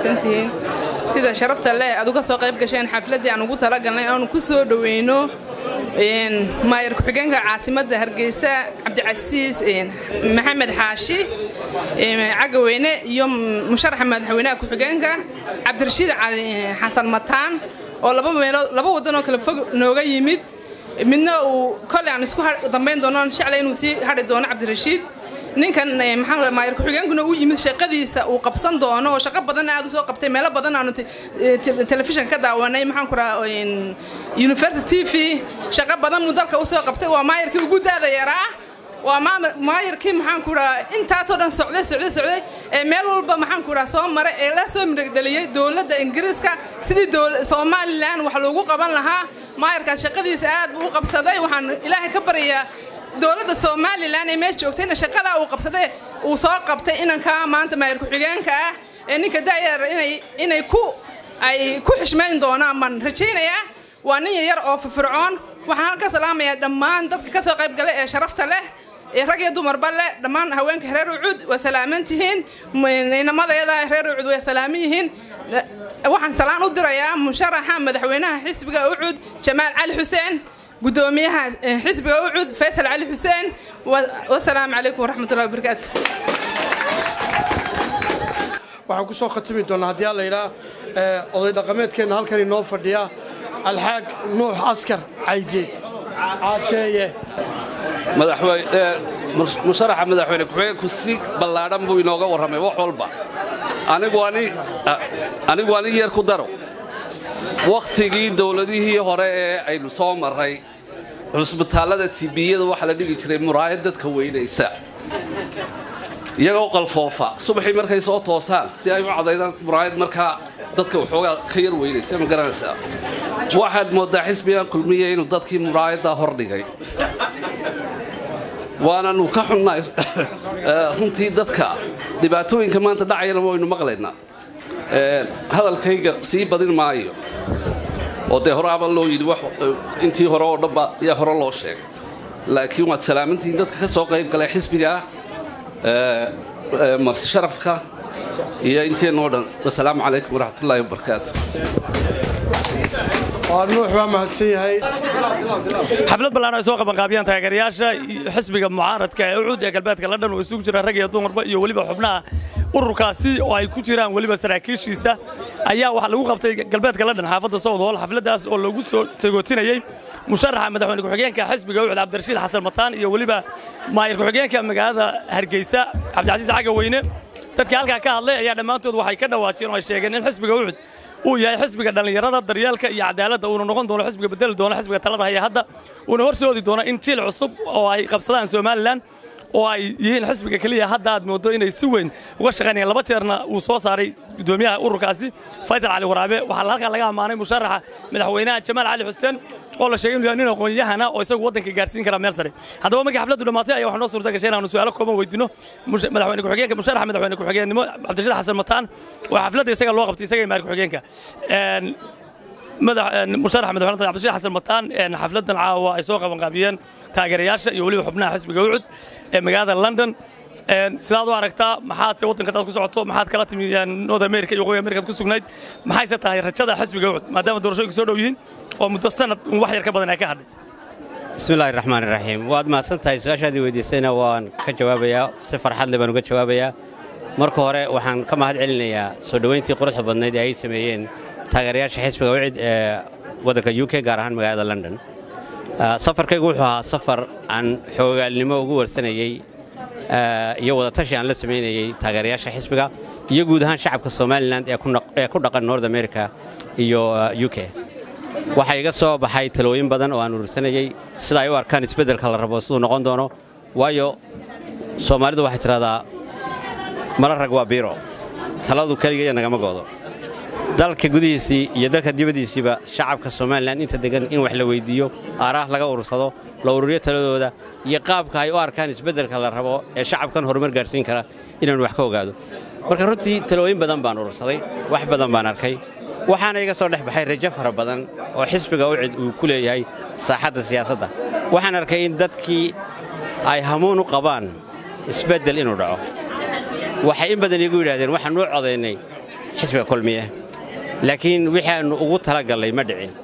ومهسنتين sida sharafta leh aad uga soo qayb gasheen xafladii aan ugu talagalnay aanu ku soo dhaweyno maayar ku-xigeenka caasimadda hargeysa cabdicasiis maxamed xaashi cagaweyne iyo musharaxa madaxweynaha ku-xigeenka cabdirashiid cali xasan mataan oo laba meelood laba waddan oo kale fog nooga yimid midna uu koley aan isku dambayn doono aan jeclay inuu sii hadhi doono cabdirashiid ninkan maxaa maayar ku-xigeenkuna uu yimid shaqadiisa uu qabsan doono oo shaqo badan aad u soo qabtay meelo badan aanu telefishan ka daawanay maxaan ku rahaa university t v shaqo badan muu dalka u soo qabtay waa maayarkii ugu daada yaraa waa maayarkii maxaan ku rahaa intaasoo dhan socday socday socday ee meel walba maxaan ku rahaa soo maray ee la soo midhagdheliyey dowladda ingiriiska sidii somalilan wax loogu qaban lahaa maayarkaas shaqadiisa aad buu u qabsaday waxaan ilaahay ka baryayaa dowladda somalilan ee meesha joogtayna shaqadaa uu qabsaday uu soo qabtay inankaa maanta maayar ku-xigeenka ah ee ninka da'yar inay ku ay ku xishmayn doonaan baan rajaynayaa waa nin yar oo firfircoon waxaan halka salaamayaa dhammaan dadka ka soo qayb galay ee sharafta leh ee rag iyo dumarba leh dhammaan haweenka reer ucud waa salaaman tihiin inamadayada reer ucud way salaaman yihiin waxaan salaan u dirayaa musharaxa madaxweynaha xisbiga ucud jamaal cali xuseen gudoomiyaha xisbiga ucud faysal cali xuseen wasalaamu calaykum waraxmatullahi wabarakaatu waxaan ku soo khatimi doonaa haddii alla yidhaa oday dhaqameedkeenna halkan inoo fadhiya alxaag nuux askar caydeed caateeye musharaxa madaxweyne ku-xigeenku si ballaadhan buu inooga warramay wax walba anigu ani yar ku daro wakhtigii dowladihii hore ee aynu soo marray cusbitaallada tibiyada waxaa la dhigi jiray muraayad dadka weynaysa iyagoo qalfoofa subaxii markay soo toosaan si ay u cadaydaan muraayad markaa dadka waxoogaa ka yar weynaysa ma garanaysaa waxaad mooddaa xisbigan kulmiya inuu dadkii muraayaddaa hordhigay waananu ka xunnahay runtii dadka dhibaatooyinka maanta dhacayana waynu maqlaynaa hadalkayga sii badin maayo oo dee hore aba loo yidhi intii hore oo dhanba ayaa hore loo sheegay laakiin waad salaamantihiin dadka ka soo qayb galay xisbigaa marsi sharafka iyo inteennoo dhan wasalaamu calaykum waraxmatullaahi wabarakaatu waa nuux waa mahadsan yahay xaflad ballaan ay soo qabanqaabiyaan taageerayaasha xisbiga mucaaradka ee ucud ee galbeedka london oo isugu jira rag iyo dumarba iyo weliba xubnaha ururkaasi oo ay ku jiraan weliba saraakiishiisa ayaa waxaa lagu qabtay galbeedka london xaafadda southhall xafladdaas oo lagu soo tegootinayey musharaxa madaxweyne ku-xigeenka xisbiga ucud cabdirashiid xasan mataan iyo weliba maayir ku-xigeenka magaalada hargeysa cabdicasiis cagaweyne dadkii halkaa ka hadlay ayaa dhammaantood waxay ka dhawaajiyeen oo ay sheegeen in xisbiga ucud uu yahay xisbiga dhallinyarada daryeelka iyo cadaaladda uuna noqon doono xisbiga bedeli doono xisbiga talada haya hadda uuna horsoodi doono in jiil cusub oo ay qabsadaan somalilan oo ay yihiin xisbiga keliya hadda aad moodo inay si weyn uga shaqaynayaan laba jeerna uu soo saaray gudoomiyaha ururkaasi faysal cali waraabe waxaa halkan laga ammaanay musharaxa madaxweynaha jamaal cali xuseen oo la sheegay inuu yahay nin aqoon-yahana oo isagu waddanka gaarsiin kara meel sare haddaba markii xafladdu dhammaatay ayaa waxaa noo suurta gashay inaanu su'aalo kooban weydiino madaxweyne ku-xigeenka musharaxa madaxweyne ku-xigeenimo cabdirashiid xasan mataan waa xafladda isaga loo qabtay isaga maayir ku-xigeenka musharaxa madaxweyne cabdirashiid xasan mataan xafladdan caawa ay soo qabanqaabiyeen taageerayaasha iyo weliba xubnaha xisbiga ucud ee magaalada london sidaad u aragtaa maxaad se waddanka dad ku socoto maxaad kala timi north america iyo waqooyi amerikaad ku sugnayd maxayse tahay rajada xisbiga ucud maadaama doorashooyinka soo dhow yihiin oo muddo sanad wax yar ka badan ay ka hadhay bismillahi raxmaan raxiim waad mahadsan tahay su-aashaadii weydiisayna waan ka jawaabayaa si farxad leh baan uga jawaabayaa marka hore waxaan ka mahad celinayaa soo dhoweyntii quruxda badnayd ee ay sameeyeen taageerayaasha xisbiga ucid ee waddanka u k gaar ahaan magaalada london safarkaygu wuxuu ahaa safar aan xoogaalnimo ugu warsanayey iyo wadatashi aan la samaynayey taageerayaasha xisbiga iyo guud ahaan shacabka somalilan ee ku dhaqan north america iyo u k waxaa iga soo baxay talooyin badan oo aan urursanayey sida ay u arkaan isbeddelka la rabo siduu noqon doono waayo soomaalidu waxay tidhahdaa mala rag waa biiro taladu keligeeya nagama goodo dalka gudihiisii iyo dalka dibaddiisiiba shacabka somalilan inta degan in wax la weyddiiyo aaraah laga urursado la ururiyo taladooda iyo qaabka ay u arkaan isbeddelka la rabo ee shacabkan horumar gaadhsiin kara inaanu wax ka ogaado marka runtii talooyin badan baan urursaday wax badan baan arkay waxaana iga soo dhex baxay rajo fara badan oo xisbiga ucid uu ku leeyahay saaxadda siyaasadda waxaan arkay in dadkii ay hamuun u qabaan isbeddel inuu dhaco waxay in badan iigu yidhahdeen waxaan u codaynay xisbiga kulmiye laakiin wixii aannu ugu talagallay ma dhicin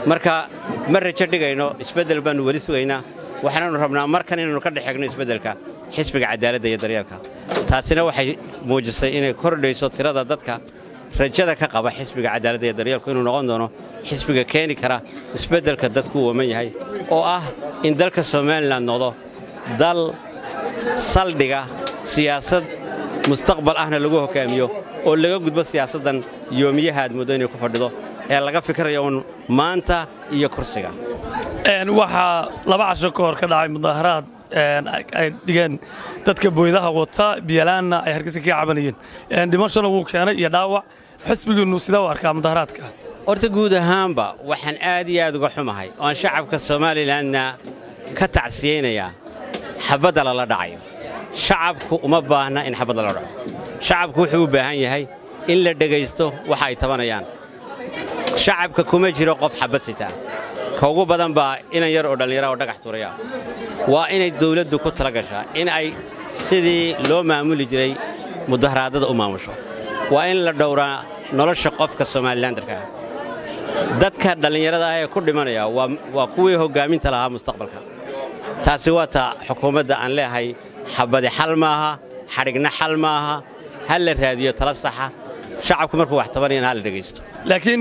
marka ma rajo dhigayno isbeddel baannu weli sugaynaa waxaananu rabnaa markan inaynu ka dhexegno isbeddelka xisbiga cadaaladda iyo daryeelka taasina waxay muujisay inay kordhayso tirada dadka rajada ka qaba xisbiga cadaaladda iyo daryeelku inuu noqon doono xisbiga keeni kara isbeddelka dadku u waman yahay oo ah in dalka somalilan noqdo dal saldhiga siyaasad mustaqbal ahna lagu hoggaamiyo oo laga gudbo siyaasaddan yoomiyaha aad muddo inay ku fadhido ee laga fikirayo uun maanta iyo kursiga waxaa laba casho ka hor ka dhacay mudaaharaad ay dhigeen dadka booydaha wata biyalaanna ay hargeysa kaga cabanayeen dhimashana wuu keenay iyo dhaawac xisbigiinnu sidee u arkaa mudaaharaadka horta guud ahaanba waxaan aad iyo aad uga xumahay oan shacabka somalilanna ka tacsiyeynayaa xabadda lala dhacayo shacabku uma baahna in xabad lala dhaco shacabku wuxuu u baahan yahay in la dhegaysto waxa ay tabanayaan shacabka kuma jiro qof xabad sitaa ka ugu badan baa inan yar oo dhallinyara oo dhagax turaya waa inay dawladdu ku tala gashaa in ay sidii loo maamuli jiray mudaharaadada u maamusho waa in la dhowraa nolosha qofka somalilandarka ah dadka dhallinyarada ah ee ku dhimanaya waa kuwii hoggaaminta lahaa mustaqbalka taasi waa ta xukuumadda aan leehay xabadi xal maaha xadhigna xal maaha ha la raadiyo tala saxa shacabku markuu wax tabanayana ha la dhegaysto laakiin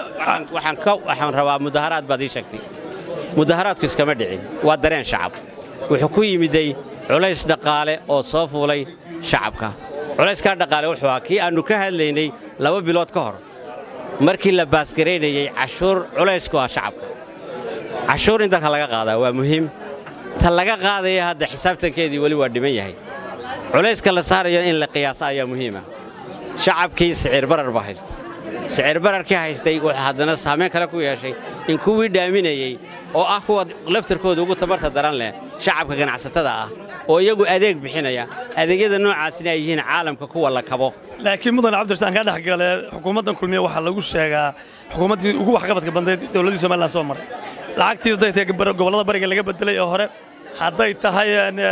waxaan rabaa mudaharaad baad ii sheegtay mudaharaadku iskama dhicin waa dareen shacab wuxuu ku yimiday culays dhaqaale oo soo fuulay shacabka culayskaa dhaqaale wuxuu ahaa kii aannu ka hadlaynay laba bilood ka hor markii la baasgaraynayey cashuur culaysku ah shacabka cashuur in dalka laga qaadaa waa muhiim ta laga qaadaya hadda xisaabtankeedii weli waa dhiman yahay culayska la saarayo in la qiyaaso ayaa muhiima shacabkii siciir barar baa haysta siciir bararkii haystay wuxuu haddana saamayn kale ku yeeshay in kuwii dhaaminayey oo ah kuwa laftarkooda ugu tamarta daran leh shacabka ganacsatada ah oo iyagu adeeg bixinaya adeegyada noocaasina ay yihiin caalamka kuwa la kabo laakiin mudan cabdirasaan kaa dhex gale xukuumaddan kulmiye waxaa lagu sheegaa xukuumaddii ugu waxqabadka bandeed dowladdii somalilan soo maray lacagtii hadday tahay gobollada bariga laga bedelay oo hore hadday tahay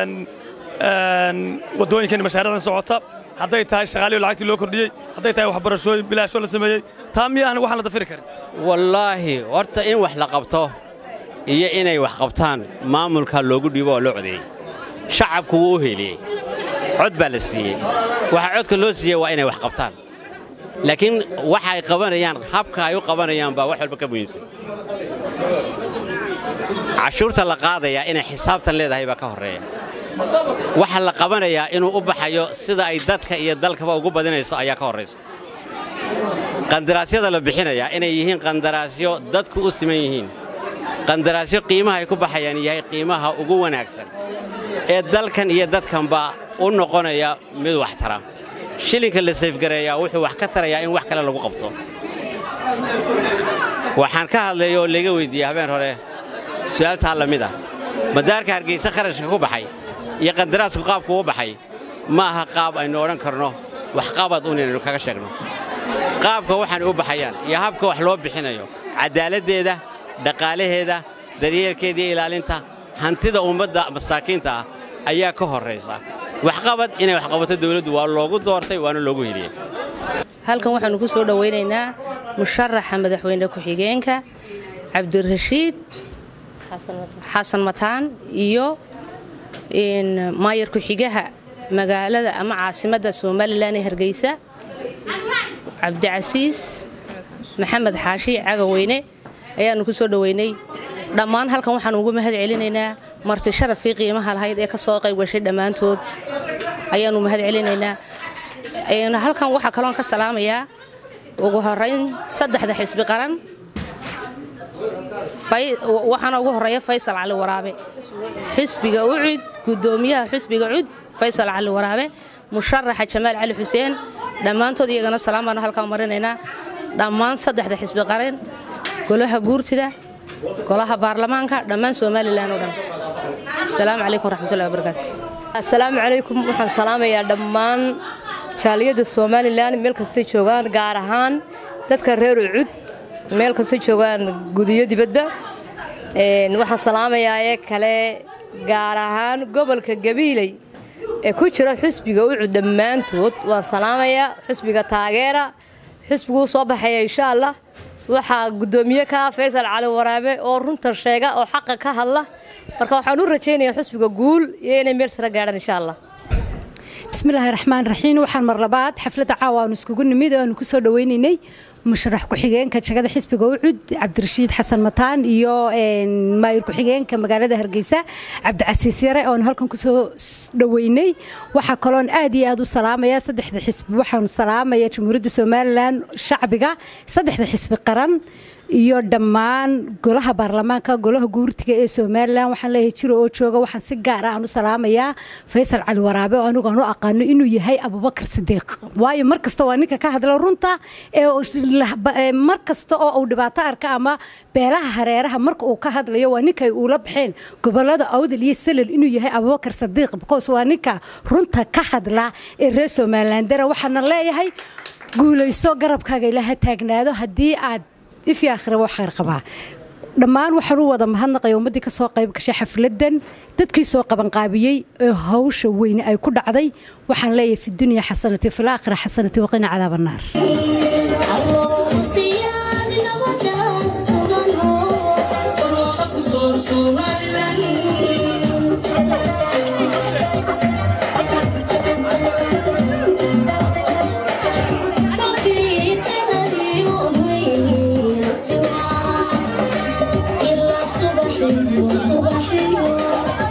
waddooyinkan mashaariicdan socota hadday tahay shaqaaliyo lacagtii loo kordhiyey hadday tahay waxbarashooyin bilaasho la sameeyey taa miyahan waxaan la dafiri karin wallaahi horta in wax la qabto iyo inay wax qabtaan maamulka loogu dhiibo oo loo codeeyey shacabku wuu u heliyey cod baa la siiyey waxa codka loo siiyey waa inay wax qabtaan laakiin waxa ay qabanayaan habka ay u qabanayaan baa wax walba ka muhiimsan cashuurta la qaadayaa inay xisaabtan leedahay baa ka horreeya waxa la qabanayaa inuu u baxayo sida ay dadka iyo dalkaba ugu badinayso ayaa ka horraysa qandaraasyada la bixinayaa inay yihiin qandaraasyo dadku u siman yihiin qandaraasyo qiimaha ay ku baxayaan yahay qiimaha ugu wanaagsan ee dalkan iyo dadkanba u noqonaya mid wax tara shilinka la sayfgareeyaa wuxuu wax ka tarayaa in wax kale lagu qabto waxaan ka hadlaya oo layga weyddiiyey habeen hore su'aaltaa la mid ah madaarka hargayse kharashka ku baxay iyo qandaraasku qaabku u baxay ma aha qaab aynu odhan karno waxqabad un inaynu kaga sheegno qaabka waxaanay u baxayaan iyo habka wax loo bixinayo cadaaladdeeda dhaqaalaheeda daryeelkeeda iyo ilaalinta hantida ummadda masaakiinta ah ayaa ka horraysa waxqabad inay waxqabato dawladdu waa loogu doortay waana loogu heliyey halkan waxaannu ku soo dhowaynaynaa musharaxa madaxweyne ku-xigeenka cabdirashiid xasan mataan iyo maayar ku-xigaha magaalada ama caasimadda somalilan ee hargeysa cabdicasiis maxamed xaashi cagaweyne ayaannu ku soo dhoweynay dhammaan halkan waxaanu ugu mahad celinaynaa marti sharafkii qiimaha lahayd ee ka soo qayb gashay dhammaantood ayaannu mahad celinaynaa halkan waxaa kaloon ka salaamayaa ugu horayn saddexda xisbi qaran waxaana ugu horeeya faysal cali waraabe xisbiga ucud gudoomiyaha xisbiga cud faysal cali waraabe musharaxa jamaal cali xuseen dhammaantood iyagana salaam baanu halkaa marinaynaa dhammaan saddexda xisbi qaran golaha guurtida golaha baarlamaanka dhammaan somalilan oo dhan asalaamu calaykum waraxmatullahi wabarakaatu asalaamu calaykum waxaan salaamayaa dhammaan jaaliyadda somalilan meel kastay joogaan gaar ahaan dadka reer ucud meel kastay joogaan gudiyo dibadba waxaan salaamayaa ee kale gaar ahaan gobolka gabiiley ee ku jira xusbiga ucud dhammaantood waan salaamayaa xusbiga taageera xusbiguu soo baxaya insha allah waxaa guddoomiye ka ah faysal cali waraabe oo runta sheega oo xaqa ka hadla marka waxaan u rajaynayaa xusbiga guul iyo inay meel sare gaadhaan insha allah bismillaahi raxmaan raxiim waxaan mar labaad xafladda caawa aanu iskugu nimid oo aanu ku soo dhawaynaynay musharax ku-xigeenka jagada xisbiga ucud cabdirashiid xasan mataan iyo maayir ku-xigeenka magaalada hargeysa cabdicasiis yare oon halkan kusoo dhaweynay waxaa kaloon aad iyo aad u salaamaya saddexda xisbi waxaan salaamaya jamhuuriyadda somalilan shacbiga saddexda xisbi qaran iyo dhammaan golaha baarlamaanka golaha guurtiga ee somalilan waxaan leeyahay jiro oo jooga waxaan si gaar ah aan u salaamayaa faysal cali waraabe oo anigu aan u aqaano inuu yahay abubakar sidiiq waayo mar kasta waa ninka ka hadla runta ee mar kasta oo uu dhibaato arka ama beelaha hareeraha marka uu ka hadlayo waa ninka ay uula baxeen gobolada awdal iyo salal inuu yahay abubakar sidiiq because waa ninka runta ka hadla ee reer somalilan dara waxaana leeyahay guulayso garabkaaga ilaha taagnaado haddii aad ifii aakhira waa khayr qabaa dhammaan waxaan u wada mahadnaqaya ummaddii ka soo qayb gashay xafladdan dadkii soo qabanqaabiyey ee hawsha weyne ay ku dhacday waxaan leeyahay fi dunya xasanati fi laakhira xasanati waqina cadaab annaar صباحي